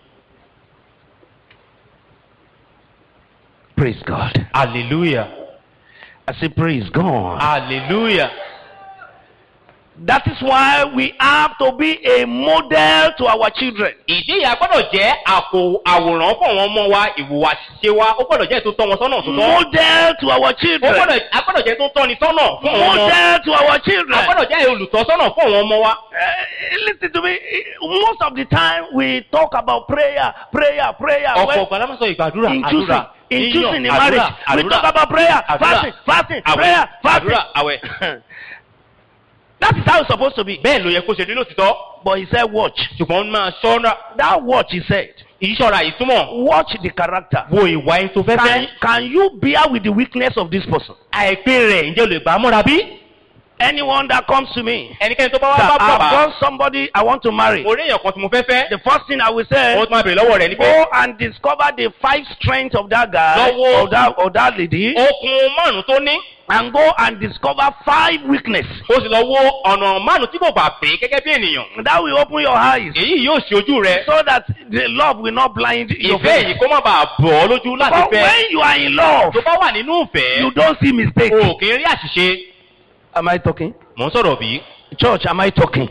Praise God. hallelujah I say praise God. hallelujah That is why we have to be a model to our children. ìdí ìyá gbọ́dọ̀ jẹ́ àpò àwòrán fún àwọn ọmọ wa ìhùwàṣe wa ó gbọ́dọ̀ jẹ́ tó tọ́ wọn sọ́nà tó tọ́. Model to our ó children. gbọ́dọ̀ a gbọ́dọ̀ jẹ́ tó tọ́ni sọ́nà fún àwọn ọmọ. Model to our a children. gbọ́dọ̀ jẹ́ olùtọ́sọ́nà fún àwọn ọmọ wa. Uh, listen to me. Most of the time we talk about prayer, prayer, prayer. ọ̀pọ̀ When- ọ̀gbà lámà sọ ìgbàdúrà in choosing, àdúrà in choosing in àdúrà, marriage, we àdúrà, talk about prayer, àdúrà, fasting, fasting, àwẹ̀, prayer, fasting. àdúrà àwẹ̀. That is how it's supposed to be. bẹ́ẹ̀ ló yẹ kó ṣe rí lótìtọ́ But he said, watch. ṣùgbọ́n máa ṣọ́ra That watch, he said. ìṣọ́ra ìtumọ̀ Watch the character. wo ìwà ẹni tó fẹ́ Can, fẹ́. can you bear with the weakness of this person? àìpé rẹ̀ ǹjẹ́ o lè gbà á mọ́ra bí? Anyone that comes to me, ẹnikẹ́ni tó bá wá that bá I've bàbá got somebody I want to marry, mo rí èèyàn kan tí mo fẹ́ fẹ́. the first thing I will say, ó tún máa bèrè lọ́wọ́ rẹ̀ ni pé go and discover the five strengths of that guy Lọ́wọ́- or that, or that lady, okun márùn tó ní and go and discover five weaknesses. ó sì lọ wo ọ̀nà márùn tí kò gbà pé gẹ́gẹ́ bí ènìyàn. That will open your eyes èyí yóò ṣe ojú rẹ. so that the love will not blind your ìfẹ́ face. yìí kó má bàa bọ̀ ọ́ lójú láti But fẹ́. when you are in love, tó bá wà nínú ìfẹ́ you don't see mistakes. o kì í rí àṣìṣe. Am I talking? mò ń sọ̀rọ̀ bí. Church, am I talking?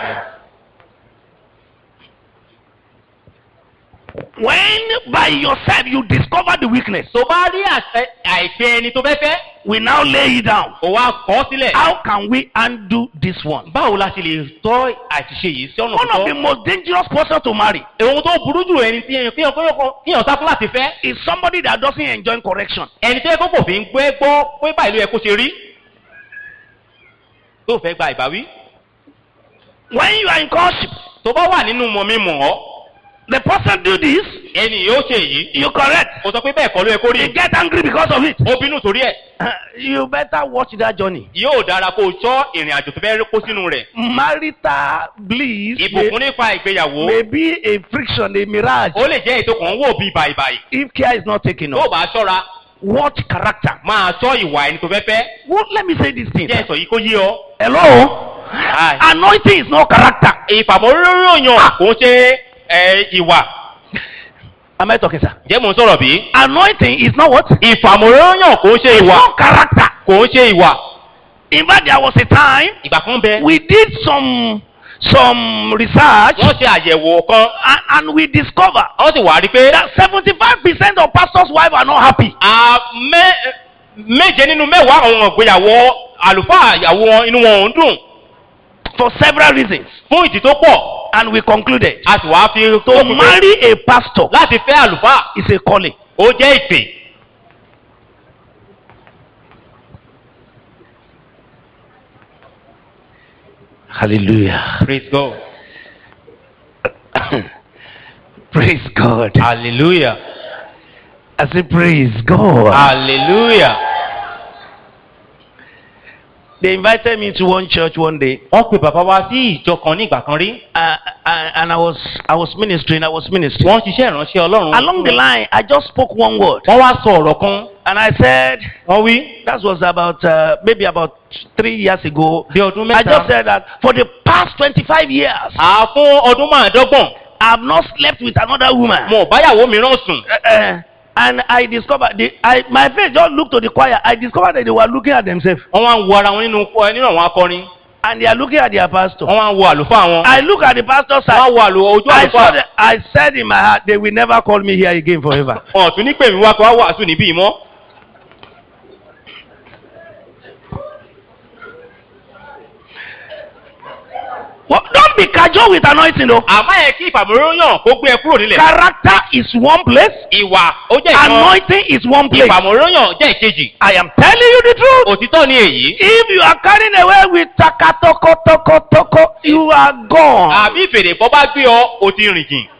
When by yourself you discover the weakness, tó bá rí àṣẹ- àìpé ẹni tó fẹ́ fẹ́ we now lay it down. kó wá kọ́ sílẹ̀. How can we undo this one? báwo la ṣe lè tọ́ àṣìṣe yìí sí ọ̀nà One of the tó tọ́. most dangerous person to marry ohun tó burú jù ẹni tí èèyàn kíyàn kíyàn sáfún láti fẹ́. is somebody that doesn't enjoy correction. ẹni tó yẹ kó kò fi ń gbé gbọ́ pé báyìí ló yẹ kó ṣe rí. tó fẹ́ gba ìbáwí. When you are in courtship, tó bá wà nínú mọ̀ mi mọ̀ ọ́ the person do this, ẹni yóò ṣe èyí. you correct. kò sọ pé bẹ́ẹ̀ kọ́ ló yẹ kó You rí. get angry because of it. ó bínú torí ẹ̀. You better watch that journey. yóò dára kó o sọ ìrìn àjò tó fẹ́ kó sínú rẹ̀. Marital bliss may, ìbùkún nípa ìgbéyàwó may be a friction, a mirage, ó lè jẹ́ ètò kan wò bíi bàìbàì. if care is not taken tó off. bá ṣọ́ra Watch character. máa sọ ìwà ẹni tó fẹ́ fẹ́. Well, let me say this thing. jẹ́ sọ yìí kó yí ọ. Hello? Hi. Anointing is not character. ìfàmọ́ròyàn kò ń ṣe ẹ, ìwà. Am I talking, sir? jẹ́ mò ń sọ̀rọ̀ bí. Anointing is not what? ìfàmọ́ròyàn kò ń ṣe It's ìwà. not character. kò ń ṣe ìwà. In fact, there was a time ìgbà kan bẹ. we did some some research wọ́n ṣe àyẹ̀wò kan. and, and we discovered wọ́n sì wá rí pé. that 75% of pastors' wives are not happy. a mé- méje nínú mẹ́wàá àwọn ìgbéyàwó àlùfáà ìyàwó wọn inú wọn ò ń dùn. for several reasons. fún ìdí tó pọ̀. And we concluded a sì wá fi to tó fi pé marry a pastor láti fẹ́ àlùfáà is a calling. ó jẹ́ ìpè. Hallelujah. praise God. praise God. hallelujah. I say, praise God. hallelujah. They invited me to one church one day, wọ́n pe bàbá wa sí ìjọ kan ní ìgbà kan rí. uh, uh, and I was I was ministering. I was ministering. wọ́n ṣiṣẹ́ ìránṣẹ́ ọlọ́run. Along the line, I just spoke one word, wọ́n wá sọ ọ̀rọ̀ kan. and I said wọ́n wí. that was about uh, maybe about three years ago. bí ọdún I just mẹ́ta. said that for the past twenty-five years, à fún ọdún márùndọ́gbọ̀n. I have not slept with another woman. mo ò báyàwó mìíràn sùn. Uh, uh, and I discovered the I my face just looked to the choir. I discovered that they were looking at themselves, wọ́n wá ń wo ara wọn nínú nínú àwọn akọrin. and they are looking at their pastor. wọ́n wá ń wo àlùfáà wọn. I look at the pastor's wọ́n á side. wo àlù ojú I saw àlùfáà. the, I said in my heart, they will never call me here again forever. wọn ò tún ní pè mí wá pé wá wàásù níbí mọ́. well, don't be casual with anointing, though. àmọ́ ẹ kí ìfàmọ́ròyàn kó gbé ẹ kúrò nílẹ̀. Character is one place, ìwà ó jẹ́ ìkan. anointing is one place. ìfàmọ́ròyàn jẹ́ ìkejì. I am telling you the truth. òtítọ́ ni èyí. If you are carrying away with taka toko toko toko, you are gone. àbí ìfèrè bọ́ bá gbé ọ o ti rìn jìn.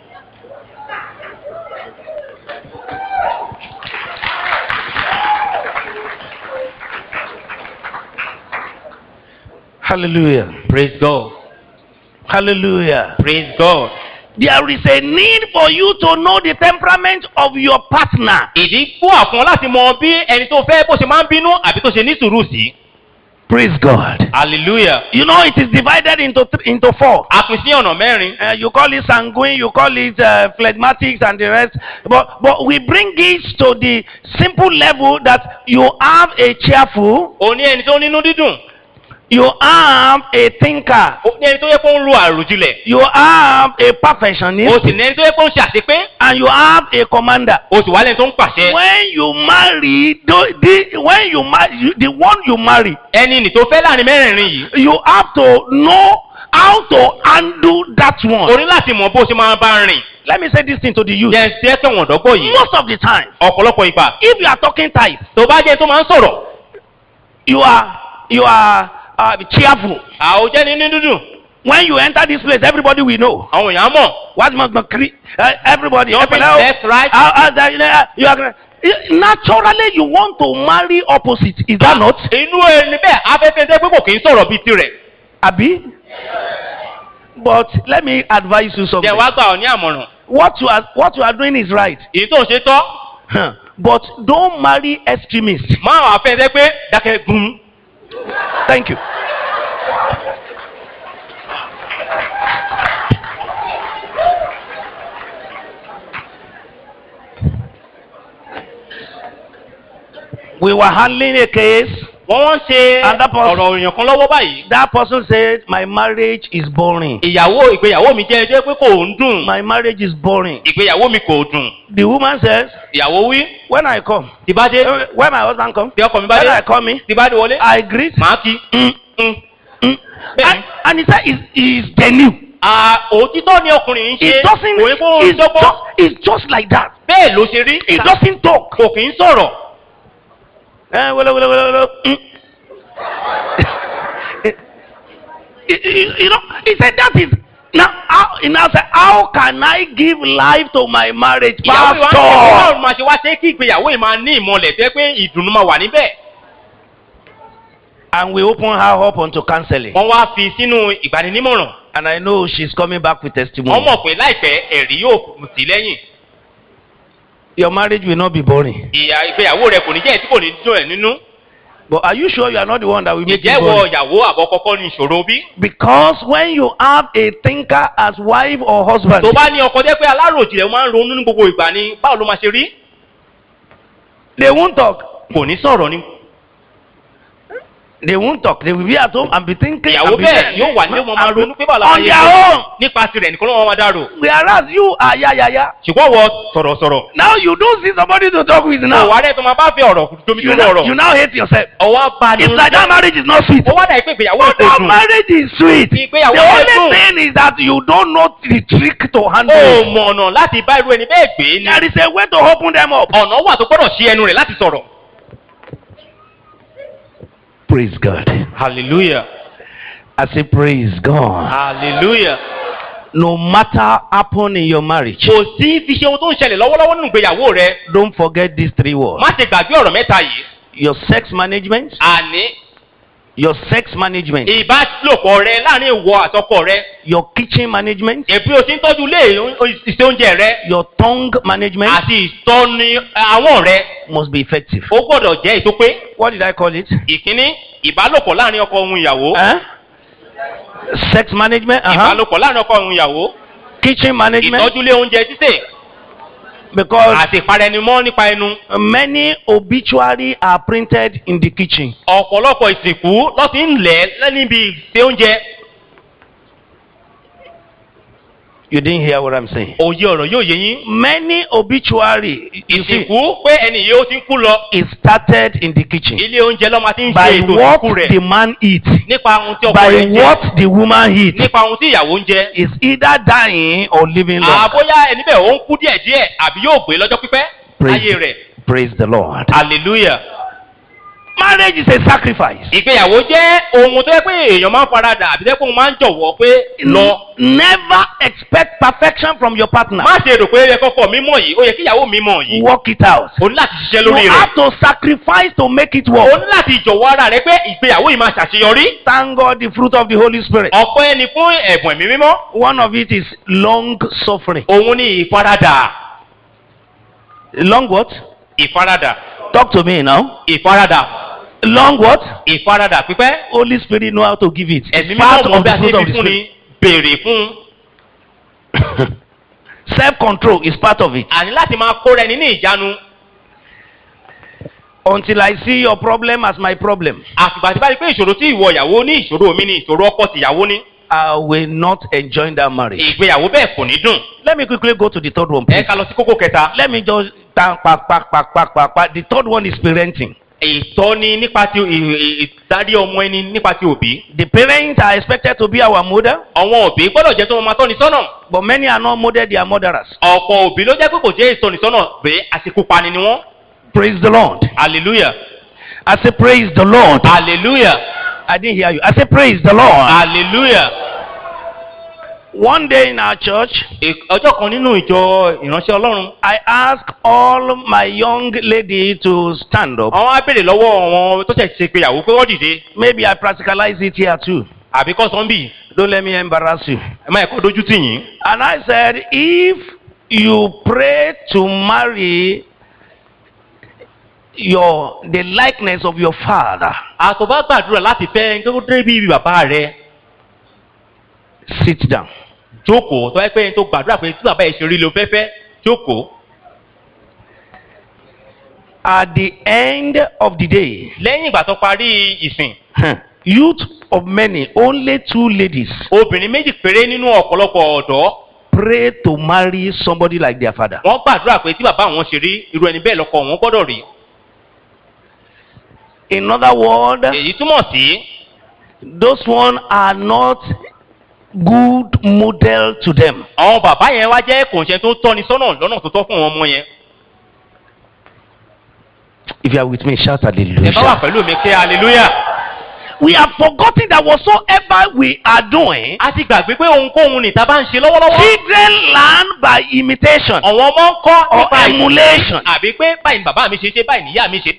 Hallelujah. praise God Hallelujah. praise God. There is a need for you to know the temperament of your partner. ìdí fún àfọn láti mọ bí ẹni tó fẹ́ bó ṣe máa ń bínú àbí tó ṣe ní sùúrù sí. Praise God. hallelujah. You know it is divided into th- into four. a pín sí ọ̀nà mẹ́rin. Uh, you call it sanguine, you call it uh, phlegmatics and the rest. But but we bring it to the simple level that you have a cheerful, o ní ẹni tó nínú dídùn You have a thinker. ó ní ẹni tó yẹ kó ń ro àròjinlẹ̀ You have a o perfectionist. sì ní ẹni tó yẹ kó ń ṣe àṣepé And you have a commander. o sì wá lẹ́ni tó ń pàṣẹ When you marry, the, the, when you marry, you, the one you marry, ẹni nì tó fẹ́ láàrin mẹ́rẹ̀ẹ̀rin yìí you have to know how to handle that o one. ní láti mọ bó ṣe máa bá rìn Let me say this thing to the youth. yẹn ṣe é kẹwọn ọ̀dọ́gbọ̀ yìí Most of the time, ọ̀pọ̀lọpọ̀ ìgbà if you are talking type, tó bá jẹ́ tó máa ń sọ̀rọ̀ you are you are uh, cheerful. àwọn jẹ́ ní dúdú When you enter this place, everybody will know. àwọn èèyàn mọ̀ What must be cre- uh, everybody? Jumping hello? left, right. Uh, uh, that, uh, you are, gonna- naturally, you want to marry opposite. Is that not? inú ẹni bẹ́ẹ̀ afẹ́fẹ́ tẹ́ pé kò kì í sọ̀rọ̀ bíi tirẹ̀ Abi? But let me advise you something. jẹ́ wá gbà ọ́ ní àmọ̀ràn What you are what you are doing is right. èyí tó ń ṣe tọ́ Huh. But don't marry extremists. máa wà fẹ́ tẹ́ pé dákẹ́ gun Thank you. We were handling a case. wọ́n wọ́n ń ṣe And that person- ọ̀rọ̀ èèyàn kan lọ́wọ́ báyìí That person said, My marriage is boring. ìyàwó ìgbéyàwó mi jẹ́ ẹjọ́ pé kò ń dùn My marriage is boring. ìgbéyàwó mi kò dùn The woman says, ìyàwó wí When I come, tí bá dé eh, when my husband comes, tí ọkọ mi bá when dé I come in, tí bá dé wọlé I greet. màá kí Mm, mm. mm. Bẹ́ẹ̀ni. And, and he said, It's, it's genuine. À, òtítọ́ ni ọkùnrin ń ṣe It doesn't, kò ní kó ń it's dọ́gbọ́n just, it's just like that. bẹ́ẹ̀ ló ṣe rí It doesn't talk. kò kì í sọ̀rọ̀ Eh, wele, wele, wele, wele. Mm. you, you- you know, he said that is now. How, he now said, how can I give life to my marriage, ìyàwó ìwà ń ṣe pastor? báwo máa ṣe wá ṣe kí ìgbéyàwó yìí máa ní ìmọ̀lẹ̀ tẹ́ pé ìdùnnú máa wà níbẹ̀ And we open her up onto counseling. wọ́n wá fi sínú ìgbaninímọ̀ràn And I know she's coming back with wọ́n testimony. mọ̀ pé láìpẹ́ ẹ̀rí yóò sí lẹ́yìn Your marriage will not be boring. ìyà ìgbéyàwó rẹ kò ní jẹ́ èyí tí kò ní dùn ẹ̀ nínú But are you sure you are not the one that will make ìjẹ́ it wọ boring? ìyàwó àbọ̀ kọ́kọ́ ní ìṣòro bí. Because when you have a thinker as wife or husband, tó bá ní ọkọ jẹ́ pé aláròjìnlẹ̀ máa ń ronú ní gbogbo ìgbà ni báwo ló máa ṣe rí they won't talk. kò ní sọ̀rọ̀ ni They won't talk. They will be at home and be thinking. ìyàwó and be bẹ́ẹ̀ yóò wà nílé wọn máa and be- ronú pé báwo la on máa their ṣe own. nípa tirẹ̀ nìkan ló wọn máa dárò Whereas you are ya ya ya. ṣùgbọ́n wọ sọ̀rọ̀sọ̀rọ̀ Now you don't see somebody to talk with now. òwà rẹ̀ tó máa bá fi ọ̀rọ̀ tómi You tó now, lọ̀rọ̀ you now hate yourself. ọwọ́ bá ní It's like that marriage is not sweet. ó wá dà pé ìgbéyàwó But kò that dùn marriage is sweet. The Ìgbéyàwó rẹ̀ only dùn. thing is that you don't know the trick to handle ó it. mọ ọ̀nà láti bá irú ẹni bẹ́ẹ̀ gbé ni There is a way to open them up. ọ̀nà wà tó gbọ́dọ̀ ṣí ẹnu rẹ̀ láti sọ̀rọ̀. Praise God. hallelujah I say praise God. hallelujah. No matter happen in your marriage, kò sí fi ṣe ohun tó ń ṣẹlẹ̀ lọ́wọ́lọ́wọ́ nínú ìgbéyàwó rẹ don't forget these three words. má ṣe gbàgbé ọ̀rọ̀ mẹ́ta yìí Your sex management, àní your sex management, ìbálòpọ̀ rẹ láàrin ìwọ àtọkọ rẹ your kitchen management, èbí o ti ń tọ́jú ilé ìṣe oúnjẹ rẹ your tongue management àti ìtọ́ni àwọn rẹ must be effective. ó gbọ́dọ̀ jẹ́ ètò pé What did I call it? ìkíní ìbálòpọ̀ láàrin ọkọ ohun ìyàwó Huh? Sex management, uh-huh. ìbálòpọ̀ láàrin ọkọ ohun ìyàwó kitchen management, ìtọ́jú ilé oúnjẹ títè because àti ìparenimọ́ nípa ẹnu many obituary are printed in the kitchen. ọ̀pọ̀lọpọ̀ ìsìnkú ló ti ń lẹ̀ níbi ìṣe oúnjẹ You didn't hear what I'm saying. òye ọ̀rọ̀ yóò yé yín Many obituary you see, ìsìnkú pé ẹni yìí ó ti ń kú lọ is started in the kitchen ilé oúnjẹ lọ́mọ ti ń ṣe by ètò what ìsìnkú rẹ̀ the man eats, nípa ohun tí ọkọ by rẹ̀ ń jẹ what the woman eats. nípa ohun tí ìyàwó ń jẹ Is either dying or living long. àbóyá ẹni bẹ́ẹ̀ ó ń kú díẹ̀díẹ̀ àbí yóò gbé lọ́jọ́ pípẹ́ Praise, láyé rẹ̀ praise the Lord. hallelujah. Marriage is a sacrifice. ìgbéyàwó jẹ́ ohun tó yẹ pé èèyàn máa ń faradà àbí tẹ́ pé òun máa ń jọ̀wọ́ pé lọ Never expect perfection from your partner. má ṣe rò pé ó yẹ kọ́kọ́ mi mọ̀ yìí ó yẹ kí ìyàwó mi mọ̀ yìí Work it out. o ní láti ṣiṣẹ́ You lórí rẹ̀ have to sacrifice to make it o work. ní láti jọ̀wọ́ ara rẹ pé ìgbéyàwó yìí máa ṣàṣeyọrí Thank God the fruit of the Holy Spirit. ọ̀pọ̀ ẹni fún ẹ̀bùn ẹ̀mí mímọ́ One of it is long suffering. òun ní ìfaradà Long what? ìfaradà Talk to me now. ìfaradà Long what? ìfaradà pípẹ́ Holy Spirit know how to give it. ẹ̀mí It's part mímọ́ mọ̀ of bí the a ṣe fruit of fi the fún ni Spirit. béèrè fún Self control is part of it. àní láti máa kóra ẹni ní ìjánu until I see your problem as my problem. àtìgbà tí bá rí pé ìṣòro tí ìwọ ìyàwó ní ìṣòro mi ní ìṣòro ọkọ tìyàwó ní I will not enjoy that marriage. ìgbéyàwó bẹ́ẹ̀ kò ní dùn. Let me quickly go to the third one, ẹ please. ká lọ sí kókó kẹta. Let me just down, pa, pa, pa, pa, pa, pa. The third one is parenting. ìtọ́ni nípa ti ì- ì- ìdarí ọmọ ẹni nípa ti òbí. The parents are expected to be our model, àwọn òbí gbọ́dọ̀ jẹ́ tó wọn máa tọ́ni sọ́nà. but many are not model, they are murderers. ọ̀pọ̀ òbí ló jẹ́ pé kò jẹ́ ìtọ́ni sọ́nà pé àsìkò pani ni wọ́n. Praise the Lord. hallelujah I say, Praise the Lord. hallelujah I didn't hear you. I say, Praise the Lord. hallelujah. One day in our church, Ì- ọjọ́ kan nínú ìjọ ìránṣẹ́ ọlọ́run. I asked all my young lady to stand up. àwọn á béèrè lọ́wọ́ àwọn tó ṣẹ̀ ṣe ìgbéyàwó pé wọ́n dìde. Maybe I practicalize it here too. àbí kọ́ sọ́ńbì. Don't let me embarrass you. ẹ má ẹ̀kọ́ dojú tì yín. And I said, if you pray to marry your the likeness of your father, àtọ̀bá gbàdúrà láti fẹ́ ẹni tó dé bí bàbá rẹ̀ sit down. jókòó tó yẹ pé ẹni tó gbàdúrà pé tí bàbá yẹn ṣe rí ló fẹ́fẹ́ jókòó. At the end of the day, lẹ́yìn ìgbà tó parí ìsìn youth of many, only two ladies obìnrin méjì péré nínú ọ̀pọ̀lọpọ̀ ọ̀dọ́ pray to marry somebody like their father. wọ́n gbàdúrà pé tí bàbá àwọn ṣe rí irú ẹni bẹ́ẹ̀ lọ́kọ wọn gbọ́dọ̀ rí. In other words, èyí túmọ̀ sí those one are not good model to them. àwọn bàbá yẹn wá jẹ́ kòńṣẹ́ tó tọ́ni sọ́nà lọ́nà tó tọ́ fún àwọn ọmọ yẹn. If you are with me, shout ẹ bá wà hallelujah. pẹ̀lú mi kí hallelujah. We have forgotten that whatsoever we are doing, a ti gbàgbé pé ohunkóhun nìta bá ń ṣe lọ́wọ́lọ́wọ́. children learn by imitation àwọn ọmọ ń kọ́ or nípa ìmọ̀. emulation. àbí pé báyìí ni bàbá mi ṣe ṣe báyìí níyà mi ṣe.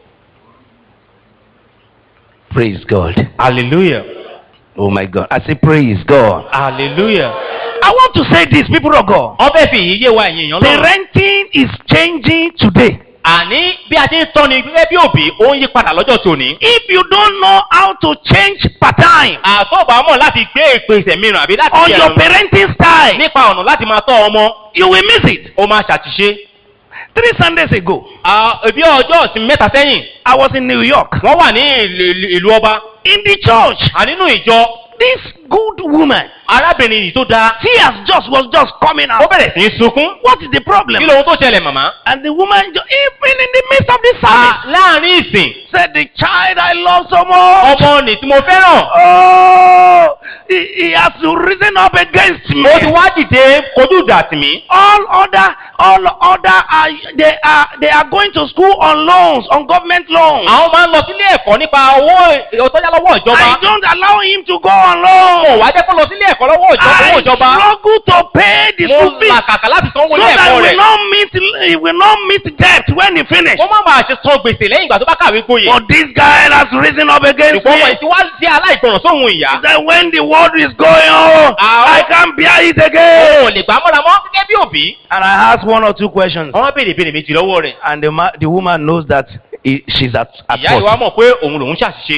Praise God. hallelujah Oh my God. I say, Praise God. hallelujah. I want to say this, people of God. wọ́n fẹ́ fi èyí yé wa ẹ̀yìn èèyàn lọ́rùn. Parenting is changing today. àní bí a ti ń tọ́ni gẹ́gẹ́ bí òbí ó ń yí padà lọ́jọ́ tòní. If you don't know how to change pattern àtọ́gbà mọ̀ láti gbé ìpèsè mìíràn àbí láti on ṣe your ẹ̀rọ parenting style, nípa ọ̀nà láti máa tọ́ ọmọ you will miss it. ó máa ṣàtìṣe. Three Sundays ago, Ah, bí ọjọ́ ìsinmi mẹ́ta sẹ́yìn I was in New York. wọ́n wà ní ìlú- ìlú ìlú ọba In the church, ànínú ìjọ this good woman, arábìnrin yìí tó dáa tears just was just coming ó out. bẹ̀rẹ̀ sí í sunkún. What is the problem? kí lóhun tó ṣẹlẹ̀ màmá. And the woman, ju- even in the midst of the Ah, service, láàrin ìsìn said, The child I love so much. ọmọ nì tí mo fẹ́ràn Oh, he, he has risen up against me. ó ti wá dìde kojú ìjà tì mí. All other, all other, are, they are they are going to school on loans, on government loans. àwọn máa ń lọ sílé ẹ̀kọ́ nípa owó ọtọ́jà lọ́wọ́ ìjọba. I don't allow him to go on mo loan. wá jẹ́ kó lọ sílé ẹ̀kọ́ lọ́wọ́ ìjọba owó I ìjọba. struggle to pay the mo school fees làkàkà láti sanwó so ilé that ẹ̀kọ́ he rẹ̀. will not meet he will not meet debt when he finish. wọ́n má máa ṣe san gbèsè lẹ́yìn ìgbà tó bá kàwé gboyè. But this guy has risen up against ṣùgbọ́n ọmọ me. ìtí wá jẹ́ aláìgbọràn sóhun ìyá. He said, when the world is going on, Ah, I can't bear it again. òun ò lè gbà mọ́ra mọ́ gẹ́gẹ́ bí òbí. And I asked one or two questions. wọ́n béèrè ìbéèrè méjì lọ́wọ́ rẹ̀. And the, ma- the woman knows that he, she's at, at ìyá ìwà fault. mọ̀ pé òun lòun ṣàṣìṣe.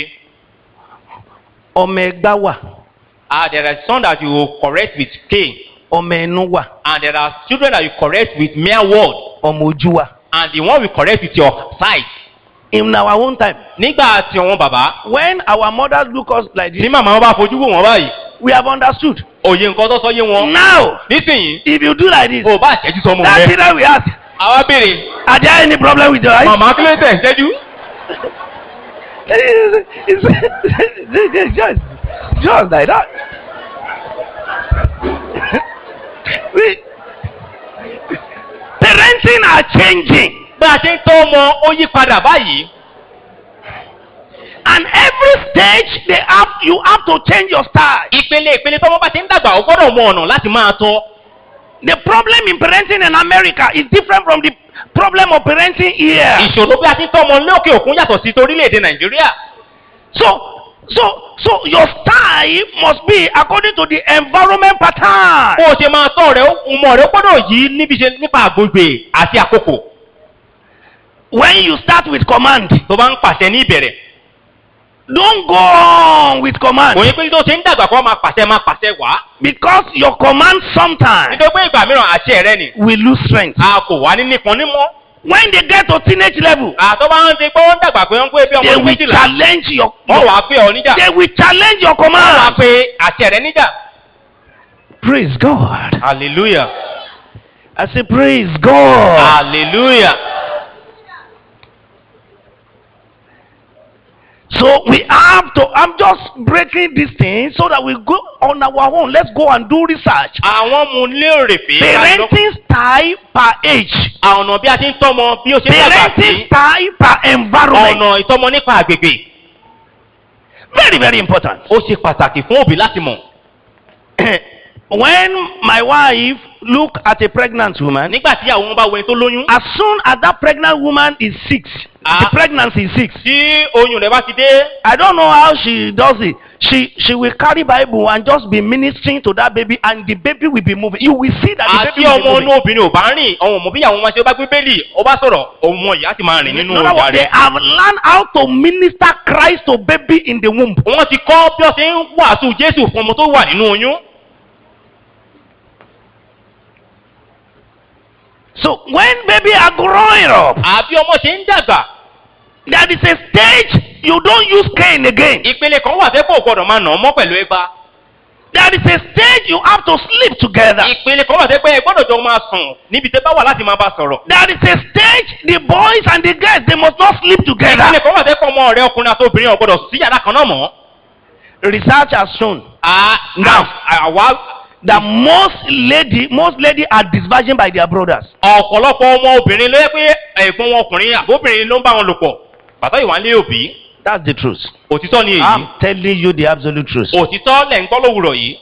Ọmọ ẹgbá wà, ah there are some that you will correct with cane ọmọ ẹnu wà, and there are children that you correct with mere word ọmọ ojú wà. and the one we correct with your sight. In our own time, nígbà tí wọn bàbá when our mothers look us like tí this, màmá wọn bá fojú wò wọn báyìí we have understood. òye nǹkan tó sọ yé wọn. Now, nísìnyí if you do like this, o bá ṣẹ́jú sọmọ that rẹ. children will ask, àwa béèrè are there any problem with your eyes? màmá kí ló tẹ̀ ń ṣẹ́jú. It's, it's, it's just, just like that. we, parenting are changing. bá a ṣe ń tọ́ ọmọ ó yí padà báyìí. And every stage they have, you have to change your style. ìpele ìpele tọ́mọ bá ti ń dàgbà ó gbọ́dọ̀ mọ ọ̀nà láti máa tọ́. The problem in parenting in America is different from the problem of parenting here. ìṣòro bí a ti ń tọ́ ọmọ lókè òkun yàtọ̀ sí torílẹ̀-èdè nàìjíríà. So, so, so your style must be according to the environment pattern. bó o ṣe máa tọ́ rẹ̀ ọmọ rẹ̀ ó gbọ́dọ̀ yí níbi ṣe nípa àgbègbè àti àkókò. When you start with command, tó bá ń pàṣẹ ní ìbẹ̀rẹ̀. don't go on with command kò yẹ pé tó ṣe ń dàgbà kó máa pàṣẹ máa pàṣẹ wá. because your command sometimes nítorí pé ìgbà mìíràn àṣẹ rẹ ni. will lose strength. a kò wá ní nípọn nímọ́. When they get to teenage level, àtọ́ bá ń ti pé wọ́n dàgbà pé wọ́n ń pé bí ọmọ they ọdún will méjìlá challenge your. wọ́n wàá pé ọ níjà They will challenge your wọ́n wàá command. pé àṣẹ rẹ níjà. Praise God. hallelujah I say, Praise God. hallelujah. So we have to. I'm just breaking this thing so that we go on our own. Let's go and do research. àwọn mu lérè pé Parenting style per age. àwọn ọ̀nà bí a ti ń tọ́mọ bí ó ṣe ń dàgbà Parenting sí style per environment. ọ̀nà ìtọ́mọ nípa àgbègbè Very, very important. ó ṣe pàtàkì fún òbí láti mọ̀. when my wife look at a pregnant woman, nígbà tí àwọn bá wẹni tó lóyún as soon as that pregnant woman is six, Ah. the pregnancy is six. tí oyún rẹ̀ bá ti dé I don't know how she does it. She she will carry Bible and just be ministering to that baby, and the baby will be moving. You will see that the àti baby will be ọmọ moving. inú obìnrin ò bá rìn ọmọ ọmọ bí àwọn ọmọ ṣe bá gbé bẹ́ẹ̀lì ó bá sọ̀rọ̀ ọmọ ìyá ti máa rìn nínú In other ìyá words, they rẹ̀. have learned how to minister Christ to baby in the womb. wọ́n ti kọ́ bí wọ́n ṣe ń wàásù jésù fún ọmọ tó wà nínú oyún. So when baby are growing up, àbí ọmọ ṣe ń dàgbà there is a stage you don't use cane again. ìpele kan wà tẹ́kọ̀ gbọ́dọ̀ máa nà ọmọ pẹ̀lú ẹgbà. There is a stage you have to sleep together. ìpele kan wà tẹ́kọ̀ ẹ gbọ́dọ̀ jọ máa sùn níbi tẹ́ bá wà láti máa bá sọ̀rọ̀. There is a stage the boys and the girls they must not sleep ìpele together. kan wà tẹ́kọ̀ ọmọ rẹ ọkùnrin àti obìnrin ò gbọ́dọ̀ sí yàrá kan náà mọ́. Research has shown now àwa that most lady most lady are disvirgin by their brothers. ọ̀pọ̀lọpọ̀ ọmọ obìnrin ló yẹ pé ẹ̀gbọ́n wọn ọkùnrin àbóbìnrin ló ń bá wọn lò pọ̀ bàtà ìwà ń lé òbí That's the truth. òtítọ́ ni èyí I'm telling you the absolute truth. òtítọ́ lẹ̀ ń gbọ́ lówùrọ̀ yìí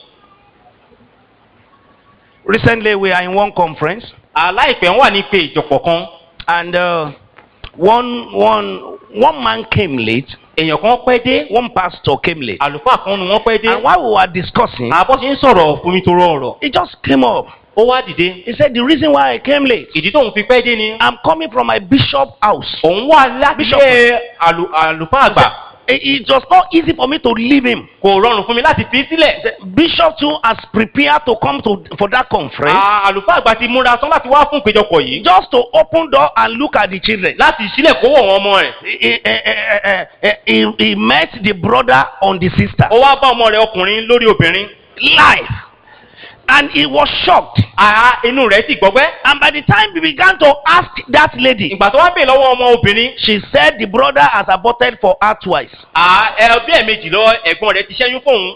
Recently we are in one conference aláìpẹ́ wà ní pé ìjọpọ̀ kan and uh, one one one man came late. èèyàn kan pẹ́ dé One pastor came late. àlùfáà kan nu wọ́n pẹ́ dé And while we were discussing, àbọ̀ ṣe ń sọ̀rọ̀ fún mi tó rọ ọ̀rọ̀ he just came up. ó wá dìde He said the reason why I came late. ìdí tóun fi pẹ́ dé ni I'm coming from my bishop house. òun wà láti Bishop. ilé àlù- àlùfáà àgbà It, it was not easy for me to leave him. kò rọrùn fún mi láti fi sílẹ̀ The bishop too has prepared to come to for that conference À- àlùfáà àgbà ti múra tán láti wá fún ìpéjọpọ̀ yìí just to open door and look at the children. láti sílẹ̀ kó wọ̀ wọn ọmọ rẹ̀ He, he, he, he, he, he met the brother on the sister ó wá bá ọmọ rẹ̀ ọkùnrin lórí obìnrin live and he was shocked. àá inú rẹ̀ sì gbọ́gbẹ́ And by the time he began to ask that lady, ìgbà tó wá bè lọ́wọ́ ọmọ obìnrin she said the brother has aborted for her twice. à ẹ bí ẹ̀mejì lọ ẹ̀gbọ́n rẹ̀ ti ṣẹ́yún fóun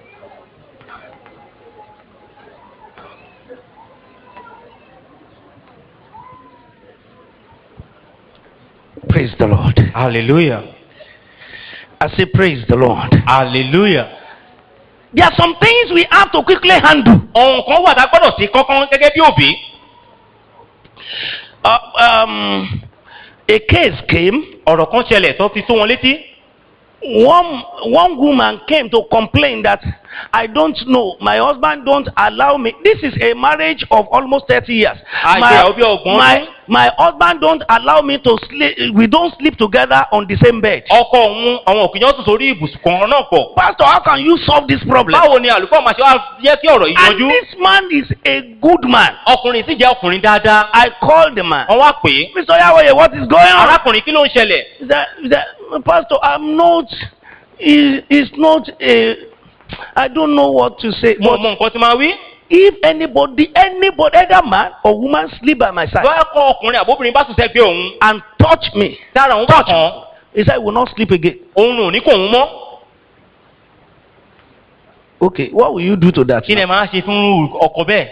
Praise the Lord. hallelujah I say, Praise the Lord. hallelujah. There are some things we have to quickly handle. ohun kan wà tá a gbọ́dọ̀ sí kankan gẹ́gẹ́ bí òbí Uh, um, a case came. ọ̀rọ̀ kan ṣẹlẹ̀ tó fi tó wọn létí One one woman came to complain that I don't know. My husband don't allow me. This is a marriage of almost thirty years. Ah, My, yeah, Obi Ogbon. my my husband don't allow me to sleep. We don't sleep together on the same bed. ọkọ òun àwọn òkìyàn tún sórí ibùsùn kan náà pọ̀ Pastor, how can you solve this problem? báwo ni àlùfáà máa ṣe wá jẹ́ kí ọ̀rọ̀ yìí And yanjú this man is a good man. ọkùnrin sì jẹ́ ọkùnrin dáadáa I called the man. wọ́n wá pè é Mr. Yahweh, what is going on? arákùnrin kí ló ń ṣẹlẹ̀ He said, he said, Pastor, I'm not, he, he's not a, I don't know what to say. mo But mọ nǹkan tí máa wí if anybody, anybody, either man or woman sleep by my side báyà kọ́ ọkùnrin àbóbìnrin bá tún sẹ́gbẹ́ òun and touch me, tára òun bá kàn án he said, I will not sleep again. òun ò ní kó òun mọ́ Okay, what will you do to that? kí ni ẹ máa ṣe fún ọkọ bẹ́ẹ̀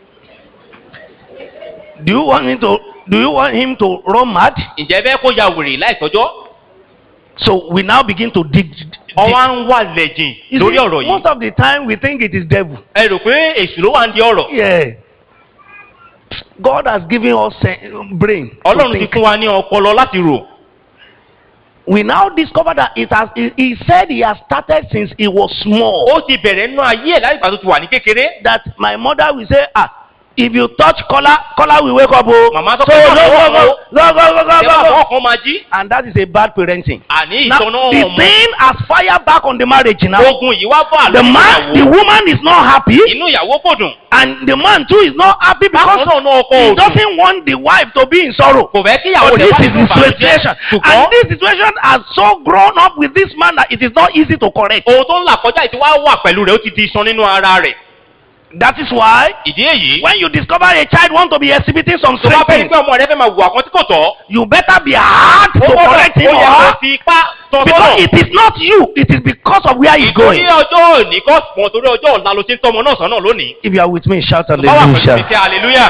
Do you want him to, do you want him to run mad? ǹjẹ́ bẹ́ẹ̀ kó ya wèrè láìtọ́jọ́ So we now begin to dig. dig. ọwọ́ à ń wà lẹ́jìn You lórí see, ọ̀rọ̀ yìí most of the time we think it is devil. ẹ rò pé èṣù ló wà ń di ọ̀rọ̀ Yeah. God has given us a brain. to ọlọ́run ti think. fún wa ní ọpọlọ láti rò we now discover that it has he, he said he has started since he was small ó ti bẹ̀rẹ̀ nínú ayé ẹ̀ láti ìgbà tó ti wà ní kékeré that my mother will say ah If you touch collar, collar will wake up. Oh. Màmá sọ so pé go má go fọwọ́ go kan go go go go Ṣé bá go. fọwọ́ kan máa jí? And that is a bad parenting. Àní Now ìtọ́nà the ọmọ. thing has fire back on the marriage now. Ogun yìí wá bọ́ The àlọ́ man, the ìyàwó. woman is not happy, Inú ìyàwó kò dùn. and the man too is not happy Bákan because náà náà ọkọ he ò dùn. doesn't want the wife to be in sorrow. Kò fẹ́ kí ìyàwó But rẹ̀ this wá is nínú the ìbànújẹ́. situation, Ṣùgbọ́n and this situation has so grown up with this man that it is not easy to correct. ohun tó ń là kọjá ìtí wá wà pẹ̀lú rẹ̀ ó ti di iṣan nínú ara rẹ̀. That is why Ìdí èyí. when you discover a child want to be exhibiting some Tó bá strange fẹ́ ní things, pé ọmọ rẹ fẹ́ máa wù àwọn tí kò tọ́. you better be hard to Ó gbọ́dọ̀ correct him ó or yẹ kó her fi ipá tọ́ because sọ́nà. it is not you, it is because of where he's Ìtorí going. ọjọ́ òní kọ́ pọ̀ torí ọjọ́ ọ̀la ló ti ń tọ́mọ náà sọ́nà lónìí. If you are with me, shout Tó bá wà pẹ̀lú mi hallelujah. kí hallelujah.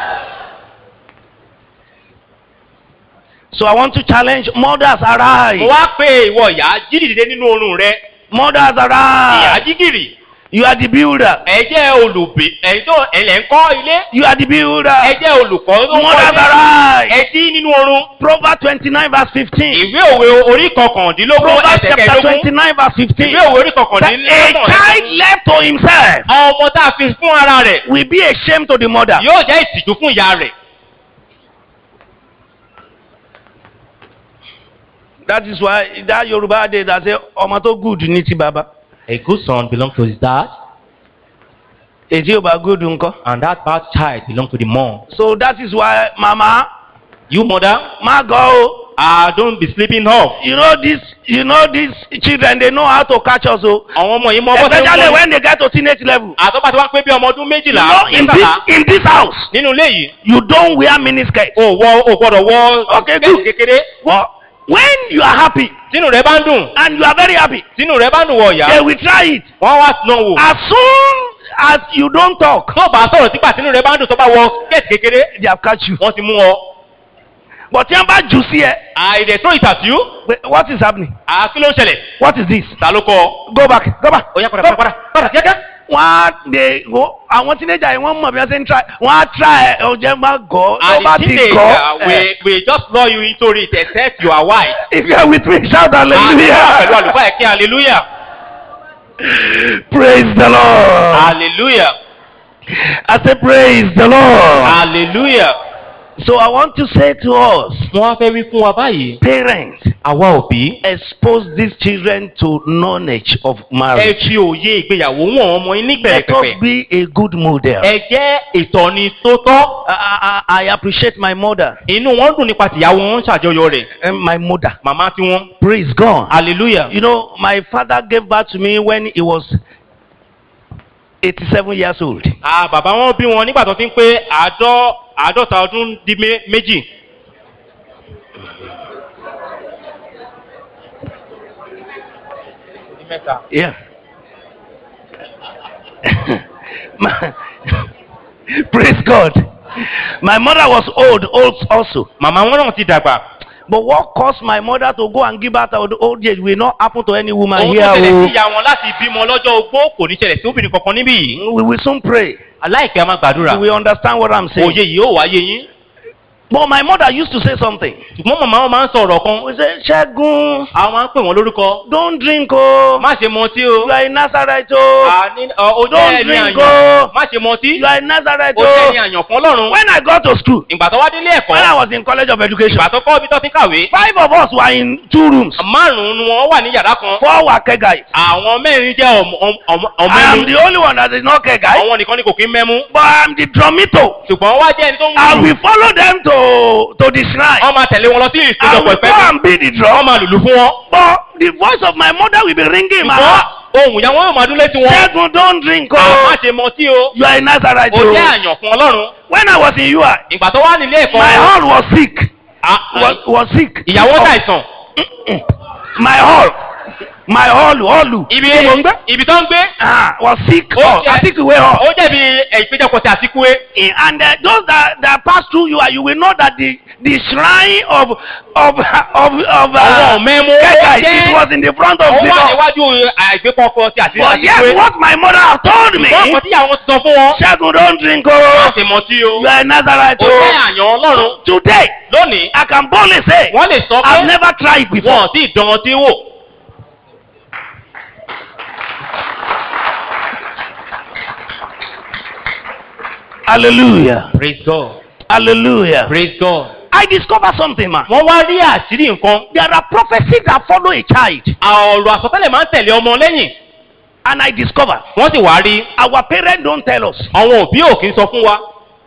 So I want to challenge mothers Mo arise. wá pé ìwọ ìyá jí dìde nínú oorun rẹ. Mothers Ìyá arise. jígìrì. You are the builder. Ẹ jẹ́ olùbí. Ẹ̀yin tó ẹ̀lẹ̀ ń kọ́ ilé. You are the builder. Ẹ jẹ́ olùkọ́ tó ń kọ́ Mothers ilé. arise. Ẹ jí nínú oorun. Proverbs twenty-nine verse fifteen. Ìwé òwe orí kọkàndínlógún Proverbs ẹsẹ̀ chapter kẹẹ̀dógún. twenty-nine verse fifteen. Ìwé òwe orí A kọkàndínlógún child left to himself ọmọ tá a fi fún ara rẹ̀ will be a shame to the mother. yóò jẹ́ ìtìjú fún ìyá rẹ̀. That is why that Yoruba dey that say ọmọ tó good ní ti bàbá. A good son belongs to his dad Èdè ò bá good ńkọ́. and that bad child belongs to the mom. So that is why mama You mother, má gọ́ o. ah don't be sleeping off. You know this you know these children they know how to catch us o. Àwọn ọmọ yìí mọ bọ́ Especially when they get to teenage level. Àtọ́gbà tí wọ́n pé bí ọmọ ọdún You méjìlá know in this mẹ́tàlá in this house nínú ilé yìí. you don't wear miniskirt. O wọ o gbọ́dọ̀ wọ Okay, skẹ́ẹ̀tì good. kékeré. But when you are happy Tínú rẹ̀ bá ń dùn. and you are very happy Tínú rẹ̀ bá ń dùn wọ ìyá. they will try it. Wọ́n wá dán wò. As soon as you don't talk Tó bá sọ̀rọ̀ sígbà tínú rẹ̀ bá ń dùn tó bá wọ skẹ́ẹ̀tì kékeré. they have catch you. Wọ́n ti mú ọ. But tí wọ́n bá jù sí ẹ I dey throw it at you. wait, what is happening? Ah kí ló ń ṣẹlẹ̀? What is this? Ta ló kọ́ ọ? Go back go back. Ó yá padà padà padà padà kíákíá. wọ́n á de wo àwọn teenager yìí wọ́n mọ̀ bí wọ́n ṣe ń try wọ́n á try ẹ ọjọ́ má gọ́ tó And bá the ti teenager gọ́ ẹ will will just lure you into it except you are white. if you are with me shout Pẹ̀lú hallelujah àlùfáà ẹ̀kí hallelujah praise the lord hallelujah I say praise the lord hallelujah. so I want to say to us Wọ́n á fẹ́ wí fún wa báyìí. parents Àwa òbí. expose these children to knowledge of Ẹ marriage fi òye ìgbéyàwó wọn ọmọ yín ní let us pẹ̀rẹ̀pẹ̀pẹ̀. be a good model Ẹ jẹ́ ìtọ́ni tó tọ́. I, I, I appreciate my mother Inú wọn dùn nípa tìyàwó wọn ń ṣàjọyọ̀ rẹ̀. and my mother Màmá tí wọ́n. praise God Hallelujah. You know, my father gave birth to me when he was 87 years old. Ah bàbá wọn bí wọn nígbà tó ti ń pé àádọ́ àádọ́ta ọdún dín mé- méjì. Yeah. My- Praise God. My mother was old, old also. Màmá wọn náà ti dàgbà. But what caused my mother to go and give birth at the old age will not happen to any woman Ohun here. tó ṣẹlẹ̀ sí oh. ìyá wọn láti bímọ lọ́jọ́ ogbó kò ní ṣẹlẹ̀ sí obìnrin kankan níbí yìí. We will soon pray. Aláìpẹ́ a máa gbàdúrà. You will understand what I'm saying. Òye yìí ó wáyé yín. But my mother used to say something. Ṣùgbọ́n màmá wọn máa ń sọ̀rọ̀ kan. We say, Ṣẹ́gun, Àwọn máa ń pè wọ́n lórúkọ. don't drink o. Má ṣe mọtí o. You are in Nazareth o. Àní ọ, ó jẹ́ Don't ẹni drink àyàn. o. Má ṣe mọtí. You are in Nazareth Ó jẹ́ ẹni o. àyàn fún Ọlọ́run. When I got to school, Ìgbà tó wá délé ẹ̀kọ́. when I was in college of education, Ìgbà tó kọ́ ibi tó ti ń kàwé. five of us were in two rooms. Márùn-ún ni wọ́n wà ní yàrá kan. Four were care guys. Àwọn mẹ́rin jẹ́ ọmọ- ọmọ- ọmọ- I am ọmọ the only one that is not care guy. Àwọn nìkan ni kò kí ń mẹ́mú. But I am the drumito. Ṣùgbọ́n wá jẹ́ ẹni tó ń I lùlù. will follow them to to the shrine. Wọ́n máa tẹ̀lé wọn lọ sí I ìpéjọpọ̀ will go ìpẹ́. and beat the Wọ́n drum. máa lùlù fún wọn. But the voice of my mother will be ringing in my Ṣùgbọ́n heart. ohun ìyá wọn yóò máa dún létí wọn. Ṣẹ́gun don't drink Àwọn o. má ṣe mọtí o. You are in Nazareth Ó jẹ́ o. àyàn fún Ọlọ́run. When I was in UI, Ìgbà tó wá nílé ẹ̀kọ́. my hall was sick. Ah, Was, was sick. Ìyàwó ṣàìsàn. My hall. My hall. Hall. Ibi Tí mo ń gbé. ibi tó ń gbé. Ah, was sick. Ó Oh, jẹ́- I think we were all. Ó jẹ̀bi ìpéjọpọ̀ tí àtikúwé. Eh, And uh, those that, that pass through you, uh, you will know that the the shrine of of of of Àwọn mẹ́mú ó Keka, jẹ́- it was in the front of Ó the wà door. níwájú àìgbépọ̀pọ̀ tí àti But yes, àtikúwé. what my mother have told me. Ṣùgbọ́n ọkọ̀ tí àwọn ti sọ fún wọn. Ṣẹ́gun don't drink Má o. ṣe mọtí o. You are in Nazareth Ó jẹ́ o. àyàn Ọlọ́run. Today, Lónìí, I can boldly say, wọ́n lè sọ I've pé never tried before. wọn ò tí ì dán ọtí wò. I Hallelujah. praise God Hallelujah. praise God. I discovered something, man. wọ́n wá rí àṣírí nǹkan There are prophecies that follow a child. ọ̀rọ̀ àsọtẹ́lẹ̀ máa ń tẹ̀lé ọmọ lẹ́yìn And I discovered wọ́n sì wá rí our parents don't tell us. àwọn òbí ò kí ń sọ fún wa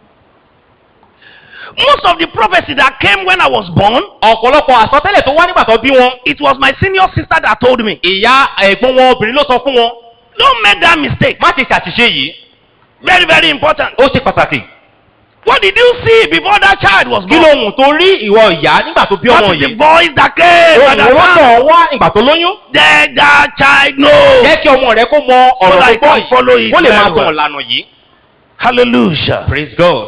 Most of the prophecies that came when I was born, ọ̀pọ̀lọpọ̀ àsọtẹ́lẹ̀ tó wá nígbà tó bí wọn it was my senior sister that told me. ìyá ẹ̀gbọ́n wọn obìnrin ló sọ fún wọn Don't make that mistake. má ti ṣàṣìṣe yìí Very, very important. ó ṣe pàtàkì What did you see before that child was kí born? ló hùn tó rí ìwọ ìyá nígbà tó bí ọmọ What is the yìí voice that came? òun at that ló time? tọ̀ wá ìgbà tó lóyún Let that child know. jẹ́ kí ọmọ rẹ kó mọ So ọ̀rọ̀ that tó he gbọ́ can follow yìí it kó lè máa very well. tàn lànà yìí Hallelujah. praise God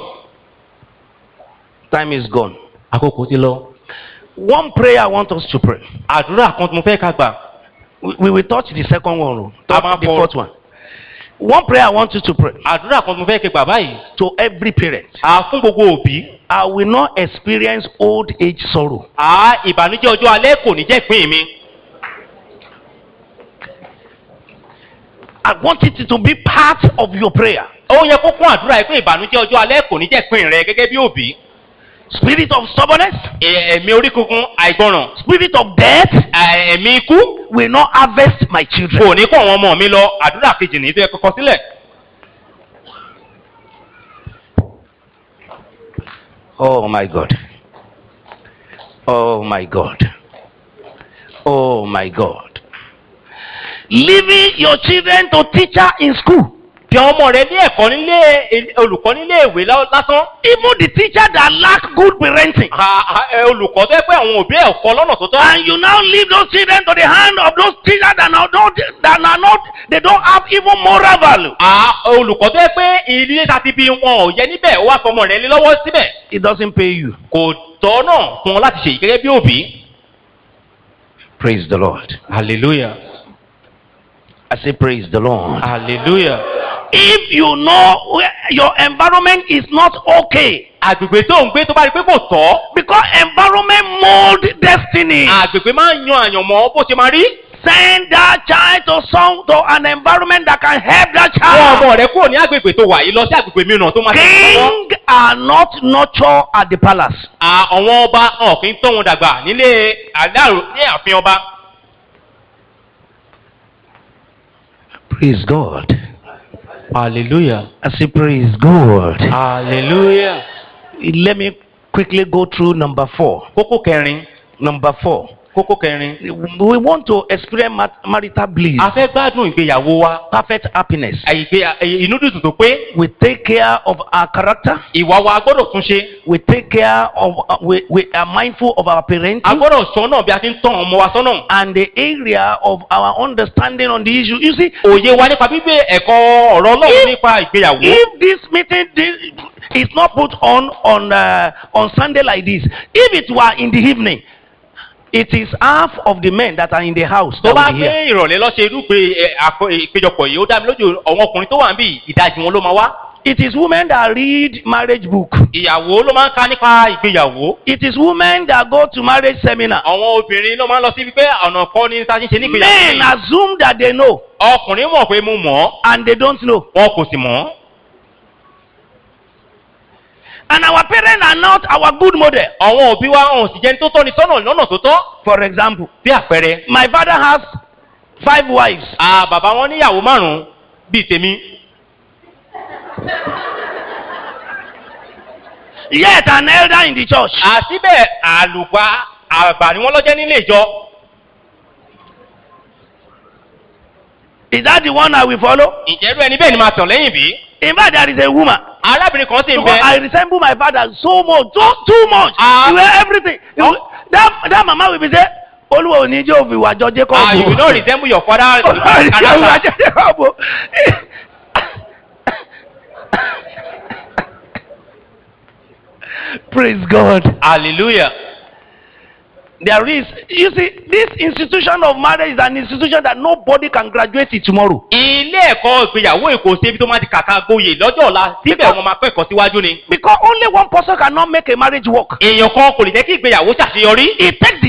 Time is gone. àkókò ti lọ One prayer I want us to pray. àdúrà kan tí mo fẹ́ ká gbà We, we will touch the second one, oh. touch Abba the for- fourth one. One prayer I want you to pray àdúrà kan tí mo fẹ́ ká gbà báyìí to every parent. à fún gbogbo òbí I will not experience old age sorrow. à ìbànújẹ́ ọjọ́ alẹ́ kò ní jẹ́ ìpín mi I want it to be part of your prayer. ó yẹ kó kún àdúrà yìí pé ìbànújẹ́ ọjọ́ alẹ́ kò ní jẹ́ ìpín rẹ gẹ́gẹ́ bí òbí Spirit of stubbornness, Ẹ- ẹ̀mí orí kunkun àìgbọràn spirit of death ẹ- ẹ̀mí ikú will not harvest my children. kò ní kó àwọn ọmọ mi lọ àdúrà kejì ní tó yẹ kọ́kọ́ sílẹ̀ Oh my God. Oh my God. Oh my God. Leaving your children to teacher in school. fi àwọn ọmọ rẹ ní ẹ̀kọ́ nílé olùkọ́ nílé ìwé lá- lásán Even the teacher that lack good parenting. À- à- ẹ, olùkọ́ tó yẹ pé àwọn òbí ẹ̀ kọ́ lọ́nà tó tọ́ And you now leave those children to the hand of those teachers that are not, that are not they don't have even moral value. À, olùkọ́ tó yẹ pé ilé ta ti bí wọn ò yẹ níbẹ̀ ó wá fọmọ rẹ lé lọ́wọ́ síbẹ̀ It doesn't pay you. kò tọ́ náà fún ọ láti ṣèyí gẹ́gẹ́ bí òbí. Praise the Lord. hallelujah I say praise the Lord. hallelujah. If you know where your environment is not okay, àgbègbè tó ń gbé tó bá rí pé kò tọ́ because environment mold destiny. àgbègbè máa ń yan àyànmọ́ bó ṣe máa rí. Send that child to some to an environment that can help that wọ́n child. ọmọ rẹ kúrò ní àgbègbè tó wà yìí lọ sí àgbègbè mìíràn tó máa ṣe ìrànlọ́wọ́. King are not nurtured at the palace. À, àwọn ọba hàn kí n tọ́ wọn dàgbà nílé àdárò ní ààfin ọba. Praise God. hallelujah I say praise God. hallelujah. Let me quickly go through number four. kókó kẹrin Number four. kókó kẹrin. We want to experience mat- marital bliss, a fẹ́ gbádùn ìgbéyàwó wa. perfect happiness. àyíké inú dùdù tó pé We take care of our character. ìwà wa gbọ́dọ̀ tún ṣe. We take care of, uh, we, we are mindful of our a parenting gbọ́dọ̀ sọ náà bí a ti ń tọ́ ọmọ wa sọ́nà. and the area of our understanding on the issue. You see, òye wa nípa bíbẹ ẹ̀kọ́ ọ̀rọ̀ ọlọ́run If- nípa ìgbéyàwó. if this meeting thi- is not put on on uh, on Sunday like this, if it were in the evening, it is half of the men that are in the house tó that bá will be here. gbé ìrọ̀lẹ́ lọ́sẹ̀ irúgbìn ẹ, àpò- ìpéjọpọ̀ yìí ó dá mi lójú àwọn ọkùnrin tó wà ń bì ìdajì wọn ló máa wá. It is women that read marriage book. ìyàwó ló máa ń ka nípa ìgbéyàwó. It is women that go to marriage seminar. àwọn obìnrin ló máa ń lọ síbi pé ọ̀nà kọ́ ni ta ṣe ń ṣe Men nígbéyàwó. yìí. assume that they know ọkùnrin mọ̀ pé mo mọ̀ ọ́ and they don't know. wọn kò sì mọ̀ ọ́. And our parents are not our good model. àwọn òbí wa hàn sì jẹni tó tọ́ ni sọ́nà lọ́nà tó tọ́. For example, bí àpẹẹrẹ my father has five wives. à bàbá wọn níyàwó márùn-ún bíi tèmi. Yet an elder in the church. àsíbẹ̀ àlùgbà àgbà ni wọ́n lọ́jẹ́ nílé ìjọ. Is that the one I will follow? ìjẹ́rú ẹni bẹ́ẹ̀ ni máa tàn lẹ́yìn bí. In fact, there is a woman. arábìnrin kan sì ń Because bẹ. I resemble my father so much, so too much. Ah. You wear everything. You, Oh. that that mama will be say, Olúwa ò ní jẹ́ òfin ìwà jọ Jacob. ah you will not resemble your father Olúwa ò ní jẹ́ òfin ìwà character. jọ Jacob. Praise God. hallelujah. There is, you see, this institution of marriage is an institution that nobody can graduate it tomorrow. ilé ẹ̀kọ́ ìgbéyàwó èkó ṣe ibi tó máa ti kàkà gboyè lọ́jọ́ ọ̀la síbẹ̀ wọn máa kẹ́kọ̀ọ́ síwájú ni. Because only one person cannot make a marriage work. èèyàn kan kò lè jẹ́ kí ìgbéyàwó ṣàṣeyọrí. It takes the two.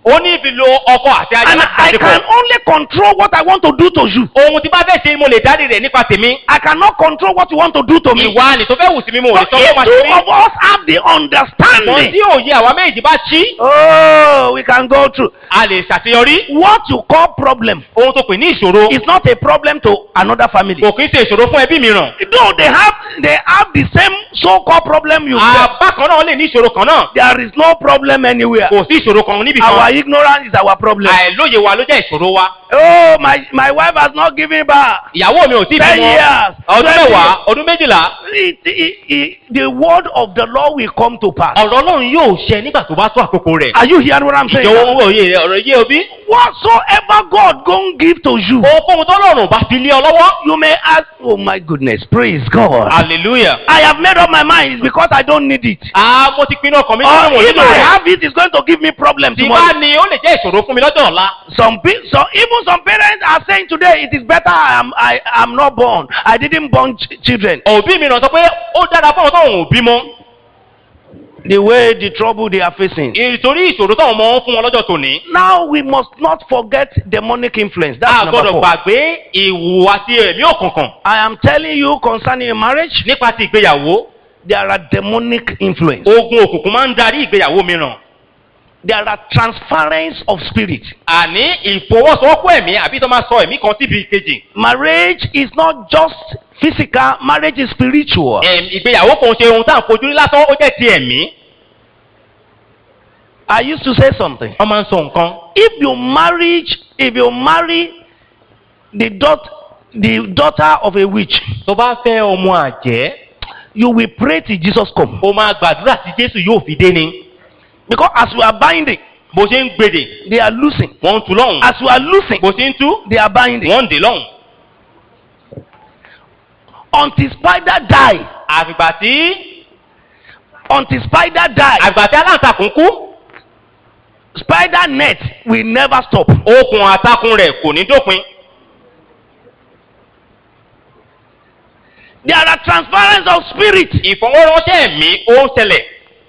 ó ní fi lo ọkọ àti aya And láti I ṣàṣepọ̀. can only control what I want to do to you. ohun tí bá fẹ́ ṣe mo lè dárí rẹ̀ nípa tèmi. I cannot control what you want to do to me. ìwà ni tó fẹ́ wù sí mi mo ò lè But sọ fún ma if ṣe two mí. of us have the ṣùgbọ́n understanding, tí òye àwa méjì bá ṣí oh, we can go through. a lè ṣàṣeyọrí. What you call problem ohun tó pè ní ìṣòro is not a problem to another family. kò kí ń ṣe ìṣòro fún ẹbí mìíràn. Though they have they have the same so-called problem you have, àbá kan náà lè ní ìṣòro kan náà. there is no problem anywhere. kò sí ìṣòro kan níbi Our kan. ignorance is our problem. àìlóye wa ló jẹ́ ìṣòro wa. Oh, my my wife has not given birth. ìyàwó mi ò tí ì Ten bímọ. years, ọdún twenty mẹ́wàá ọdún méjìlá. It, it, it, the word of the Lord will come to pass. ọ̀rọ̀ ọlọ́run yóò ṣẹ nígbà tó bá tó àkókò rẹ̀. Are you hearing what I'm saying? ìjọwọ́ òye rẹ̀ ọ̀rọ̀ yé obi. Whatsoever God gon give to you, ohunkóhun tó lọ́rùn bá fi lé ọ lọ́wọ́. you may ask. Oh my goodness, praise God. hallelujah. I have made up my mind it's because I don't need it. ah mo ti pinnu ọkàn mi Or nínú if nílò I rẹ̀. have it, it's going to give me problem tí bá tomorrow. ní ó lè jẹ́ ìṣòro fún mi lọ́jọ́ ọ̀la. Some pe- so even some parents are saying today it is better I am I am not born. I didn't born ch- children. òbí mi ràn sọ pé ó dára fún àwọn táwọn ò bímọ. The way the trouble they are facing. ìtorí ìṣòro táwọn ọmọ ń fún wọn lọ́jọ́ tòní. Now we must not forget demonic influence. That's a number gbọ́dọ̀ four. gbàgbé ìhùwàsí ẹ̀mí òkùnkùn I am telling you concerning a marriage, nípa ti ìgbéyàwó. there are demonic influence. ogun òkùnkùn máa ń darí ìgbéyàwó mìíràn. There are transference of spirit. àní ìfọwọ́sowọ́pọ̀ ẹ̀mí àbí tó máa sọ ẹ̀mí kan síbi kejì. Marriage is not just physical, marriage is spiritual. Ẹ̀m, ìgbéyàwó kò ń ṣe ohun tá à ń fojú rí lásán ó jẹ́ ti ẹ̀mí. I used to say something. wọ́n máa ń sọ nǹkan. If you marry, if you marry the daughter, the daughter of a witch, tó bá fẹ́ ọmọ àjẹ́ you will pray till Jesus come. ó máa gbàdúrà tí jésù yóò fi dé ni. Because as we are binding, bó ṣe ń gbèdè they are losing. wọ́n ń tu lọ́hùn. As we are losing, bó ṣe ń tú they are binding. wọ́n ń dè lọ́hùn. Until spider die, àfìgbà tí until spider die, àgbà tí aláǹtakùn kú spider net will never stop. okùn àtakùn rẹ̀ kò ní dópin. There are transference of spirit. ìfọwọ́ránṣẹ́ ẹ̀mí ó ń ṣẹlẹ̀.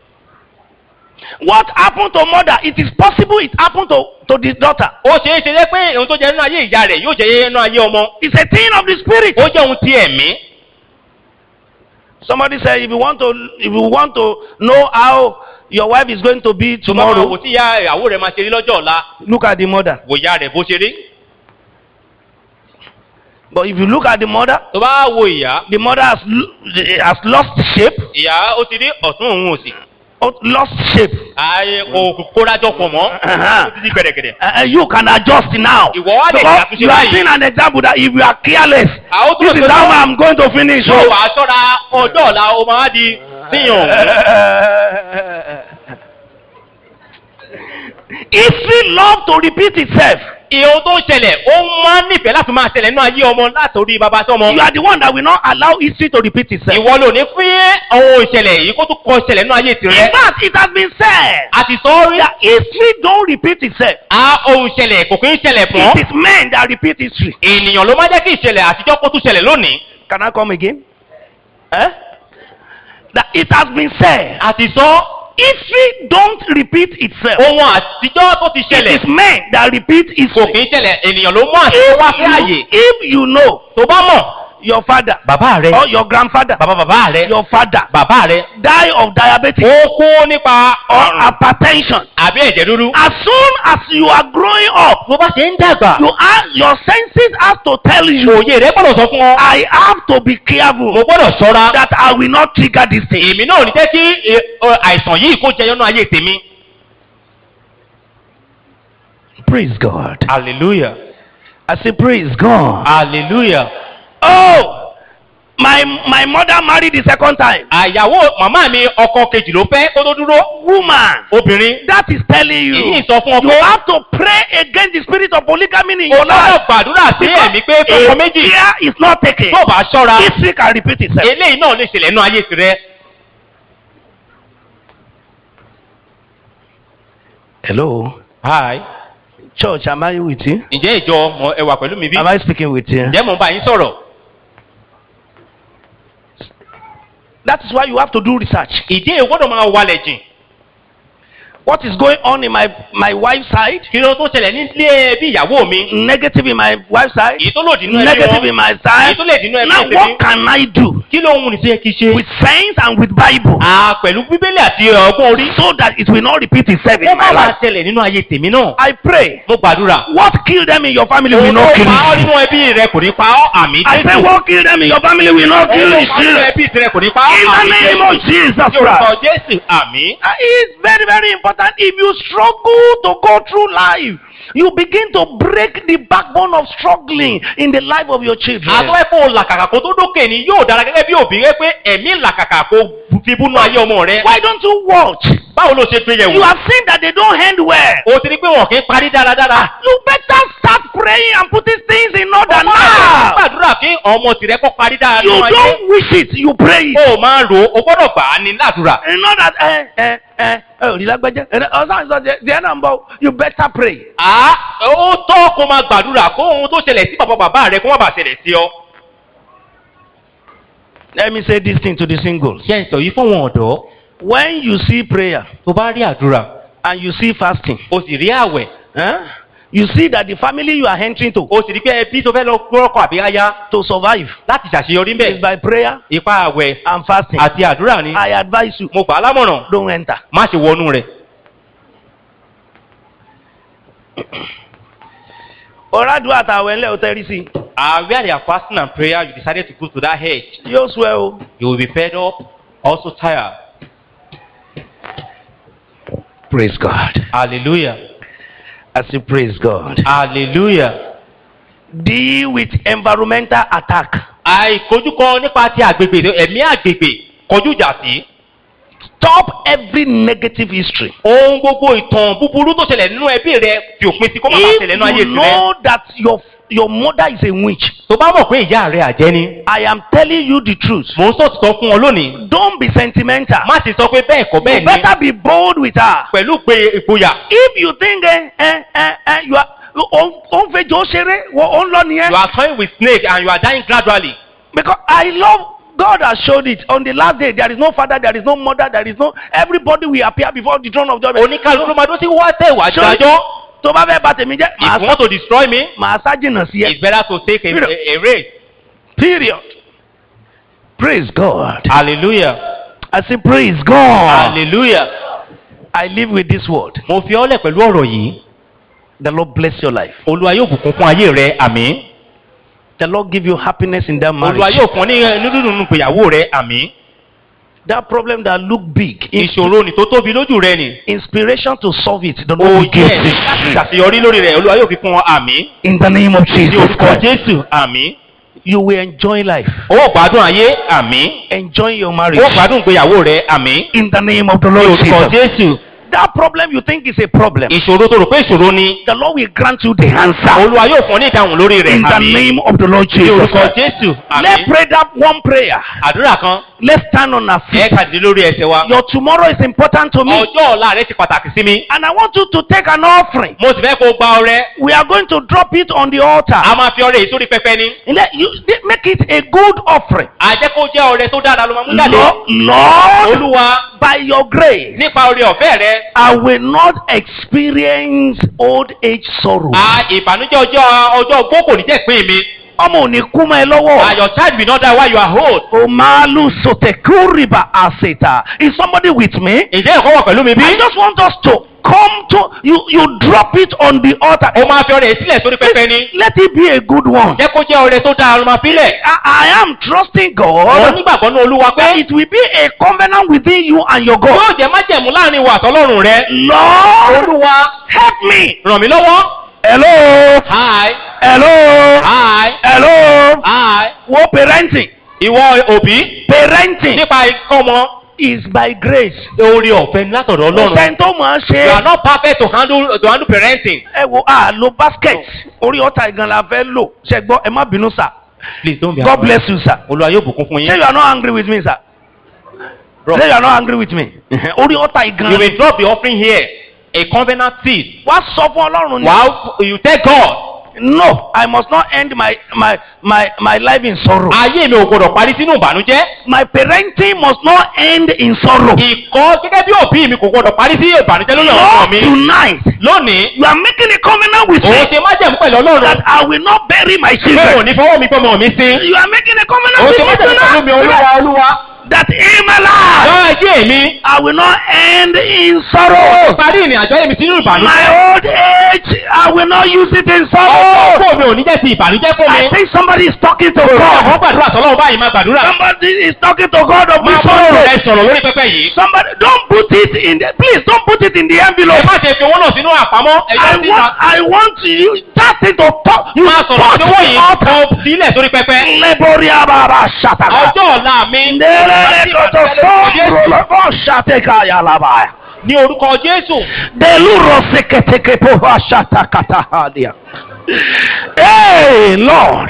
What happened to mother? It is possible it happened to, to the daughter. ó ṣeé ṣe jẹ́ pé ohun tó jẹ́ nínú ayé ìyá rẹ̀ yóò jẹ́ nínú ayé ọmọ. It's a thing of the spirit. ó jẹ́ ohun ti ẹ̀mí. Somebody said if you want to if you want to know how your wife is going to be tó bá máa wò tomorrow, tí ìyá ìyàwó rẹ̀ máa ṣe rí lọ́jọ́ ọ̀la look at the mother. wò ìyá rẹ̀ bó ṣe rí. But if you look at the mother, tó bá wo ìyá the mother has lo- has lost shape, ìyá ó ti rí ọ̀tún òun òsì. oh, lost shape. ààyè kò kórajọ pọ̀ mọ́ Uh-huh. ó ti di gbẹ̀dẹ̀gbẹ̀dẹ̀. Uh, uh, you can adjust now. Ìwọ wá lè Because ṣàtúnṣe you are báyìí. seeing an example that if you are careless, àwọn tó this lè is how I'm going to finish. yóò oh. wá sọ́ra ọjọ́ ọ̀la ó máa di síyàn òun. History love to repeat itself. ìhun tó ń ṣẹlẹ̀ ó máa ń nífẹ̀ẹ́ láti máa ṣẹlẹ̀ nínú ayé ọmọ látòrí bàbá sọ́mọ. You are the one that will not allow history to repeat itself. ìwọ ló ní fún ohun ìṣẹ̀lẹ̀ yìí kó tún kọ ìṣẹ̀lẹ̀ nínú ayé In tirẹ̀. fact, it has been said àti sọ́ọ́rí that history don't repeat itself. a ohun ìṣẹ̀lẹ̀ kò kí ń ṣẹlẹ̀ It fún. is men that repeat history. ènìyàn ló máa jẹ́ kí ìṣẹ̀lẹ̀ àtijọ́ kó tún ṣẹlẹ̀ lónìí. Can I come again? Eh? That it has been said. àti sọ History don't repeat itself. ohun àtijọ́ tó ti It ṣẹlẹ̀ is men that repeat kò kí history. ń ṣẹlẹ̀ ènìyàn ló mú àtijọ́ wá sí àyè. If you, if you know tó bá mọ̀ your father bàbá rẹ or your grandfather, bàbá bàbá rẹ your father bàbá rẹ die of diabetes ó kú nípa or ọ̀rùn hypertension, àbí ẹ̀jẹ̀ dúdú. as soon as you are growing up, bó bá ṣe ń dàgbà you are, your senses have to tell you, òye rẹ gbọ́dọ̀ sọ fún ọ. I have to be mo careful gbọ́dọ̀ ṣọ́ra. that I will not trigger this thing. èmi náà ò ní jẹ́ kí ẹ, ọ, àìsàn yìí kó jẹyọ náà ayé tèmi. Praise God. hallelujah I say, Praise God. hallelujah. Oh, my my mother married the second time. àyàwó màmá mi ọkọ kejì ló fẹ́ kó tó dúró. Woman, obìnrin that is telling you. èyí sọ fún ọ You pé have to pray against the spirit of polygamy in o your lọ́dọ̀ life. gbàdúrà sí ẹ̀mí pé fọkọ If méjì care is not taken, tó bá ṣọ́ra history can repeat itself. eléyìí náà lè ṣẹlẹ̀ nínú ayé tirẹ̀. Hello, hi church, am I with you? ǹjẹ́ ìjọ mọ ẹ wà pẹ̀lú mi bí? Am I speaking with you? ǹjẹ́ mò ń bá yín sọ̀rọ̀? That is why you have to do research. ìdí èyí gbọ́dọ̀ máa walẹ̀ jìn. What is going on in my my wife's side? kí ló tó ṣẹlẹ̀ nílé ẹbí ìyàwó mi Negative in my wife's side. èyí tó lòdì nínú ẹbí Negative in wọn my èyí side. tó lè dínú ẹbí Now tèmi what can I do kí ló ń wù ní tó yẹ kí ṣe. with sense and with Bible à pẹ̀lú bíbélì àti ọgbọ́n orí. so that it will not repeat itself ó in my má máa life? ṣẹlẹ̀ nínú ayé tèmi náà. I pray. mo gbàdúrà. What killed them in your family will òun not tó kill pa ọ́ you. nínú ẹbí rẹ kò ní pa ọ́ àmì I say what killed them in your family will not òun kill tó you. pa nínú ẹbí rẹ kò ní pa ọ́ In àmì the name of Jesus Yorùbá Christ. Jésù àmì. Uh, It's very, very important. If you struggle to go through life, you begin to break the backbone of struggling in the life of your children. àtọ́ ẹ̀kọ́ làkàkà kó tó dókè ni yóò dára gẹ́gẹ́ bí òbí rẹ pé ẹ̀mí làkàkà kó fi búnú ayé ọmọ rẹ. Why don't you watch? báwo ló ṣe gbé yẹ̀wò. You have seen that they don't end well. o ti rí pé wọn kì í parí dáradára. You better start praying and putting things in order ọmọ rẹ now. gbàdúrà kí ọmọ tìrẹ kọ́ parí dára You nínú ayé. don't wish it, you pray it. o máa ń rò ó o gbọ́dọ̀ gbà á ní ládùúrà. You know that, eh, eh, eh, eh, ò rí lágbájá. Eh, ọ̀sán ìsọ̀ jẹ́ jẹ́ náà ń bọ̀. You better pray. à ó tọ́ kó máa gbàdúrà kó ohun tó ṣẹlẹ̀ sí bàbá bàbá rẹ kó má bàa ṣẹlẹ̀ sí ọ. Let me say this thing to the singles. ṣé ń sọ yìí fún wọn ọ̀dọ́ When you see prayer tó bá rí àdúrà and you see fasting, o sì rí àwẹ̀ eh, you see that the family you are entering to o sì rí pé ẹbí tó fẹ́ lọ gbọ́rọ̀kọ̀ àbí aya to survive láti ṣàṣeyọrí is bẹ́ẹ̀ by prayer ipa àwẹ̀ and fasting. àti àdúrà ni I advise you, mo gbà á lámọ̀ràn don't enter. má ṣe wọnú rẹ̀. Ọ̀rádùn àtàwọn ẹlẹ́ ò tẹ́rí sí. Uh, where they are fasting and prayer, you decided to go to that hedge. Yóò sọ ẹ o. You will be fed up, also tired. Praise God. Hallelujah. I say praise God. Hallelujah. Deal with environmental attack. Àìkojúkọ nípa ti àgbègbè ẹ̀mí àgbègbè kọjú ìjà sí. Stop every negative history. Ohun gbogbo ìtàn búburú tó ṣẹlẹ̀ nínú ẹbí rẹ fi òpin sí kó má bàa ṣẹlẹ̀ nínú ayé If you tirẹ̀. know that your your mother is a witch, Tó bá mọ̀ pé ìyá rẹ̀ àjẹ́ ni. I am telling you the truth. Mò ń sọ̀tọ̀ fún ọ lónìí. Don't be sentimental. Má ti sọ pé bẹ́ẹ̀ kọ́ You bẹ́ẹ̀ ni. better be bold with her. Pẹ̀lú pé ìgboyà. If you think eh, eh, eh, eh, you are ó ń fejò ṣeré ó ń lọ You nìyẹn. are toying with snake and you are dying gradually. Because I love God has showed it on the last day there is no father there is no mother there is no everybody will appear before the throne of judgment. Oníkálukú ló máa dó sí wá tẹ̀ wá Ṣé- dájọ́. tó bá fẹ́ bà tèmi jẹ́ If you màá want to destroy me, màá sá jìnnà sí ẹ. it's better to take a, a, a race. period. praise God. Hallelujah. I say praise God. Hallelujah. I live with this word. Mo fi ọ́lẹ̀ pẹ̀lú ọ̀rọ̀ yìí. The Lord bless your life. Olúwa yóò bùkún fún ayé rẹ, àmín. The Lord give you happiness in that Olúwa marriage. yóò fún ọ ní inú dúdú nínú ìgbéyàwó rẹ, àmín. That problem that look big. in- Ìṣòro ni tó tóbi lójú rẹ ni. inspiration to solve it. The O Lord will give jẹ́ it. láti ṣàṣeyọrí lórí rẹ̀, Olúwa yóò fi fún ọ, àmín. In the name of Ní Jesus orúkọ Christ. Jésù, àmín. You will enjoy life. O ó gbádùn ayé, àmín. Enjoy your O ó marriage. gbádùn ìgbéyàwó rẹ, àmín. In the name of the Ní Lord orúkọ Jesus. Jésù. That problem you think is a problem. Ìṣòro tó rò pé ìṣòro ni. The Lord will grant you the answer. Olúwa yóò fún ọ ní ìdáhùn lórí rẹ̀, In the àmín. name of the Lord Ní Jesus orúkọ Christ. Jésù, Let's àmín. pray that one prayer. Àdúrà kan, Let's stand on our ẹ feet. kàdé lórí ẹsẹ̀ wa. Your tomorrow is important to me. Ọjọ́ ọ̀la rẹ ti pàtàkì sí mi. And I want you to take an offering. Mo sì fẹ́ kó o gba ọrẹ. We are going to drop it on the A altar. máa fi ọrẹ yìí sórí pẹpẹ ni. And let you make it a good offering. Àjẹ́ kó jẹ́ ọrẹ tó dára ló máa mú jáde. Lord, Lord, Olúwa by your grace, nípa oore ọ̀fẹ́ rẹ. I will not experience old age sorrow. A ìbànújẹ́ ọjọ́ ọjọ́ ogbó kò ní jẹ́ ìpín mi. Ọmọ ò ní kú mọ́ ẹ lọ́wọ́. And your child will not die while you are old. Omalu sotekuriba aseta. Is somebody with me? Ǹjẹ́ ẹ̀kọ́ wọ̀ pẹ̀lú mi bí? I just want us to come to you. You drop it on the altar. O máa fi ọrẹ yìí sílẹ̀ sórí pẹpẹ ni. Let it be a good one. Jẹ́ kó jẹ́ ọrẹ tó dára ló máa fi lẹ̀. I, I am trusting Mo God nígbàgbọ́ ní Olúwa that pé it will be a covenant within you and your God. yóò jẹ́ májẹ̀mú láàrin wa àtọ́lọ́run rẹ. Lord, Olúwa help me. ràn mí lọ́wọ́. Hello. Hi. Hello. Hi. Hello. Hi. Wo parenting. Ìwọ òbí Parenting nípa ikọ́ ọmọ. is by grace. Oore ọ̀fẹ́ ní látọ̀dọ̀ Ọlọ́run. Ọ̀sẹ̀ tó mọ̀ ọ́ You are ṣe. not perfect to handle to handle parenting. Ẹ wo a lo basket. Orí ọ̀tá ìgan la fẹ́ lò. Ṣé gbọ́ ẹ má bínú sir. Please don't be God bless you sir. Olúwa yóò bùkún fún Say yín. you are not angry with me sir. Bro. Say you are not angry with me. Orí ọ̀tá You ìgan. will drop the offering here. A covenant seed. Wá sọ fún Ọlọ́run ni. Wow, you tell God. No, I must not end my my my my life in sorrow. ayé mi ò gbọdọ̀ parí sínú ìbànújẹ́. My parenting must not end in sorrow. ìkọ́ gẹ́gẹ́ bí òbí mi kò gbọdọ̀ parí sí ìbànújẹ́ lórí àwọn ọmọ Lord, mi. tonight lónìí you are making a covenant with òun me ṣe májẹ̀mú pẹ̀lú ọlọ́run. that I will not bury my pé children. òní fọwọ́ mi gbọ́mọ mi sí. You are making a covenant òun with ṣe me májẹ̀mú pẹ̀lú mi olúwa tonight olúwa. that in my life lọ ayé mi. I will not end in sorrow. parí ìrìn àjò ayé mi sínú ìbànújẹ́. My old age, I will not use it in ọkọ̀ sorrow. òkú mi ò ní jẹ́ ti ìbànújẹ́ fún mi. I think somebody is talking to àwọn God. gbàdúrà sọ́lọ́wọ́ báyìí máa gbàdúrà. Somebody is talking to God of máa this bọ́ ọ̀rọ̀ rẹ sorrow. sọ̀rọ̀ lórí pẹpẹ yìí. Somebody, don't put it in the, please don't put it in the ẹ envelope. má ṣe fi owó náà sínú àpamọ́. I ẹ̀yọ́ síta. want, I want you, that thing to talk. You máa sọ̀rọ̀ touch sí owó the yìí altar. kan sílẹ̀ sórí pẹpẹ. Leboria baba shataka. ọjọ́ ọ̀la mi. Nderere koto sombro lobo shateka yalabaya. ní orúkọ jésù. Deluro seketeke poha shatakata hadia. Hey, Lord.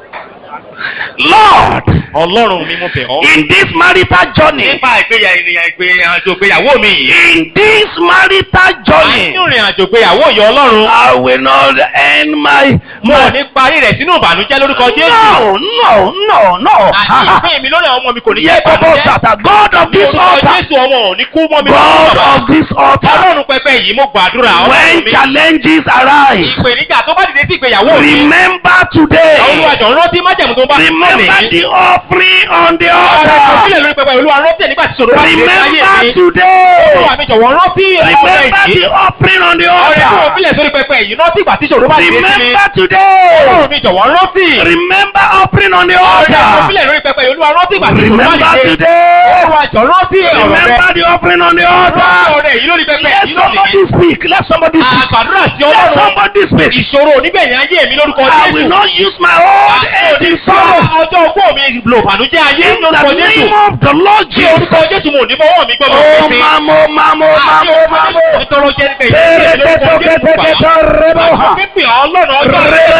Lord, ọlọ́run mi mo bẹ̀ ọ́. in this marital journey, nípa ìgbéyà ènìyàn ìgbéyàjò ìgbéyàwó mi yìí. in this marital journey, nínú ìrìn àjò ìgbéyàwó yìí ọlọ́run. I will not end my. mo ò ní parí rẹ̀ sínú ìbànújẹ́ lórúkọ jésù. No, no, no, no. àti ìpín mi lórí àwọn ọmọ mi kò ní jẹ́ Yekobo ìbànújẹ́. Sata, God of this lórúkọ altar, jésù ọmọ ò ní kú mọ́ mi God lọ́wọ́. of this altar, ọlọ́run pẹpẹ yìí mo gbàdúrà ọlọ́run when mi. challenges arise, ìpèníjà tó bá dìde sí ìgbéyàwó mi. remember today. àwọn olùwàjọ rántí májẹ̀mú tó bá fún mi. Remember the offering on the ọ̀rẹ́ altar. ìfòsílẹ̀ lórí pẹpẹ olúwa rántí ẹ̀ nígbà tí sọ̀rọ̀ bá dìde sí ayé mi. Remember today. olúwa mi jọ̀wọ́ rántí ọ̀rẹ́ Remember yìí. the offering on the ọ̀rẹ́ tó altar. fílẹ̀ sórí pẹpẹ yìí rántí ìgbà tí sọ̀rọ̀ bá dìde sí mi. Remember today. ọlọ́run mi jọ̀wọ́ rántí. Remember offering on the ọ̀rẹ́ tó altar. fílẹ̀ lórí pẹpẹ olúwa rántí ìgbà tí sọ̀rọ̀ bá Remember dìde. today. olúwa jọ̀ rántí ọ̀rẹ́ Remember the offering on the rántí altar. ọ̀rẹ́ yìí lórí pẹpẹ Let yìí lónìí. somebody speak. Let somebody speak. àgbàdúrà sí Let ọlọ́run. somebody speak. ìṣòro onígbẹ̀yìn ayé mi lórúkọ I will jésù. not use my old age in sorrow. ọjọ́ ogbó mi lò bànújẹ́ ayé In lórúkọ the jésù. name of the Lord ní Jesus. orúkọ jésù mo ní fọwọ́ mi gbọ́dọ̀ Oh, fi. mamo, mamo, mamo, mamo. nítorí jẹ́ pé Tere, te, to, ke, te, ke, to, rebo, ha. pípẹ́ ọlọ́run ọjọ́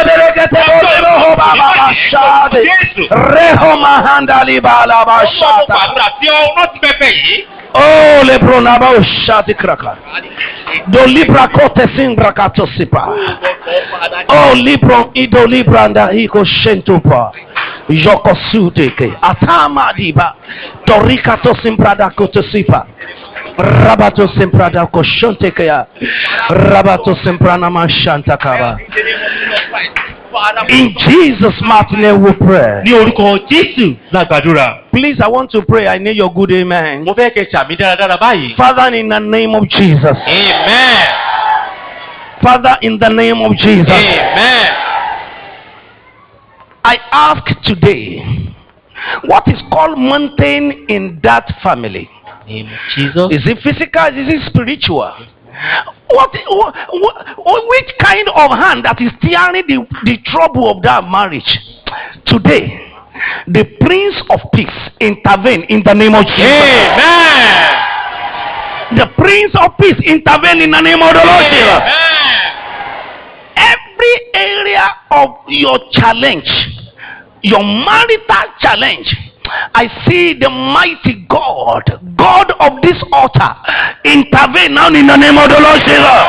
Reho mahanda libala ba ọlọ́run shata. gbàdúrà tí ọ rántí pẹpẹ yìí. Oh lebrona ba shati kraka. Do libra kote simbra kato sipa. Oh libro ido libranda iko shentupa. Joko suteke. Atama diba. Torika to simbrada kote sipa. Rabato simprada ko shonteke ya. Rabato simprana ma shanta kaba. In Jesus' mighty name we pray. ní orúkọ jésù la gbàdúrà. Please, I want to pray. I need your good amen. mo fẹ́ kẹ́ sàmì dáradára báyìí. Father, in the name of Jesus. amen. Father, in the name of Jesus. amen. I ask today, what is called mountain in that family? name of jesus. Is it physical? Is it spiritual? What, what, what which kind of hand that is tearing the, the trouble of that marriage? Today, the Prince of Peace intervene in the name of Jesus. amen. The Prince of Peace intervene in the name of the Lord Jesus. amen. every area of your challenge, your marital challenge, I see the mighty God, God of this altar, intervene now in the name of the Lord Jesus.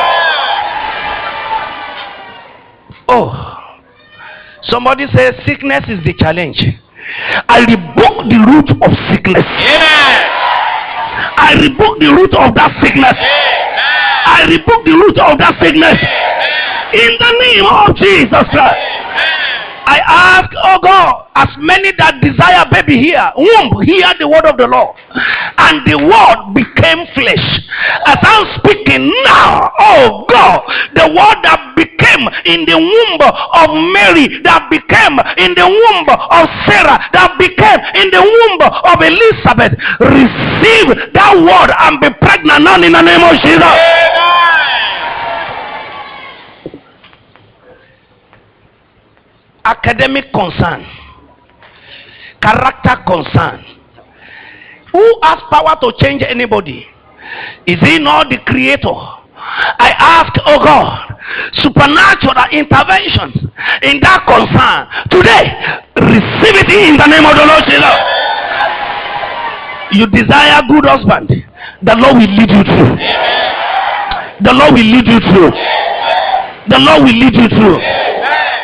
Oh, somebody says sickness is the challenge. I rebuke the root of sickness. amen. I rebuke the root of that sickness. I rebuke the root of that sickness. In the name of Jesus Christ. I ask, oh God, as many that desire baby here, womb, hear the word of the Lord. And the word became flesh. As I'm speaking now, oh God, the word that became in the womb of Mary, that became in the womb of Sarah, that became in the womb of Elizabeth, receive that word and be pregnant now in the name of Jesus. academic concern, character concern. Who has power to change anybody? Is he not the creator? I ask, oh God, supernatural intervention in that concern. Today, receive it in the name of the Lord Jesus. You desire good husband, the Lord will lead you through. The Lord will lead you through. The Lord will lead you through.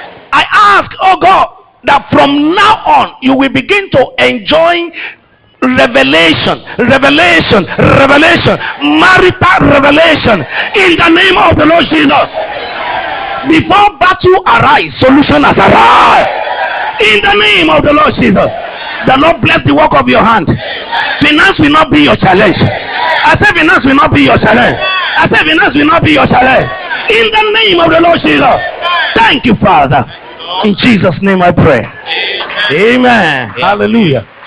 ask, oh God, that from now on you will begin to enjoy revelation, revelation, revelation, marital revelation in the name of the Lord Jesus. Before battle arise, solution has arrived. In the name of the Lord Jesus. The Lord bless the work of your hand. Finance will not be your challenge. I say finance will not be your challenge. I say finance will not be your challenge. In the name of the Lord Jesus. Thank you, Father. In Jesus' name I pray. Amen. Hallelujah.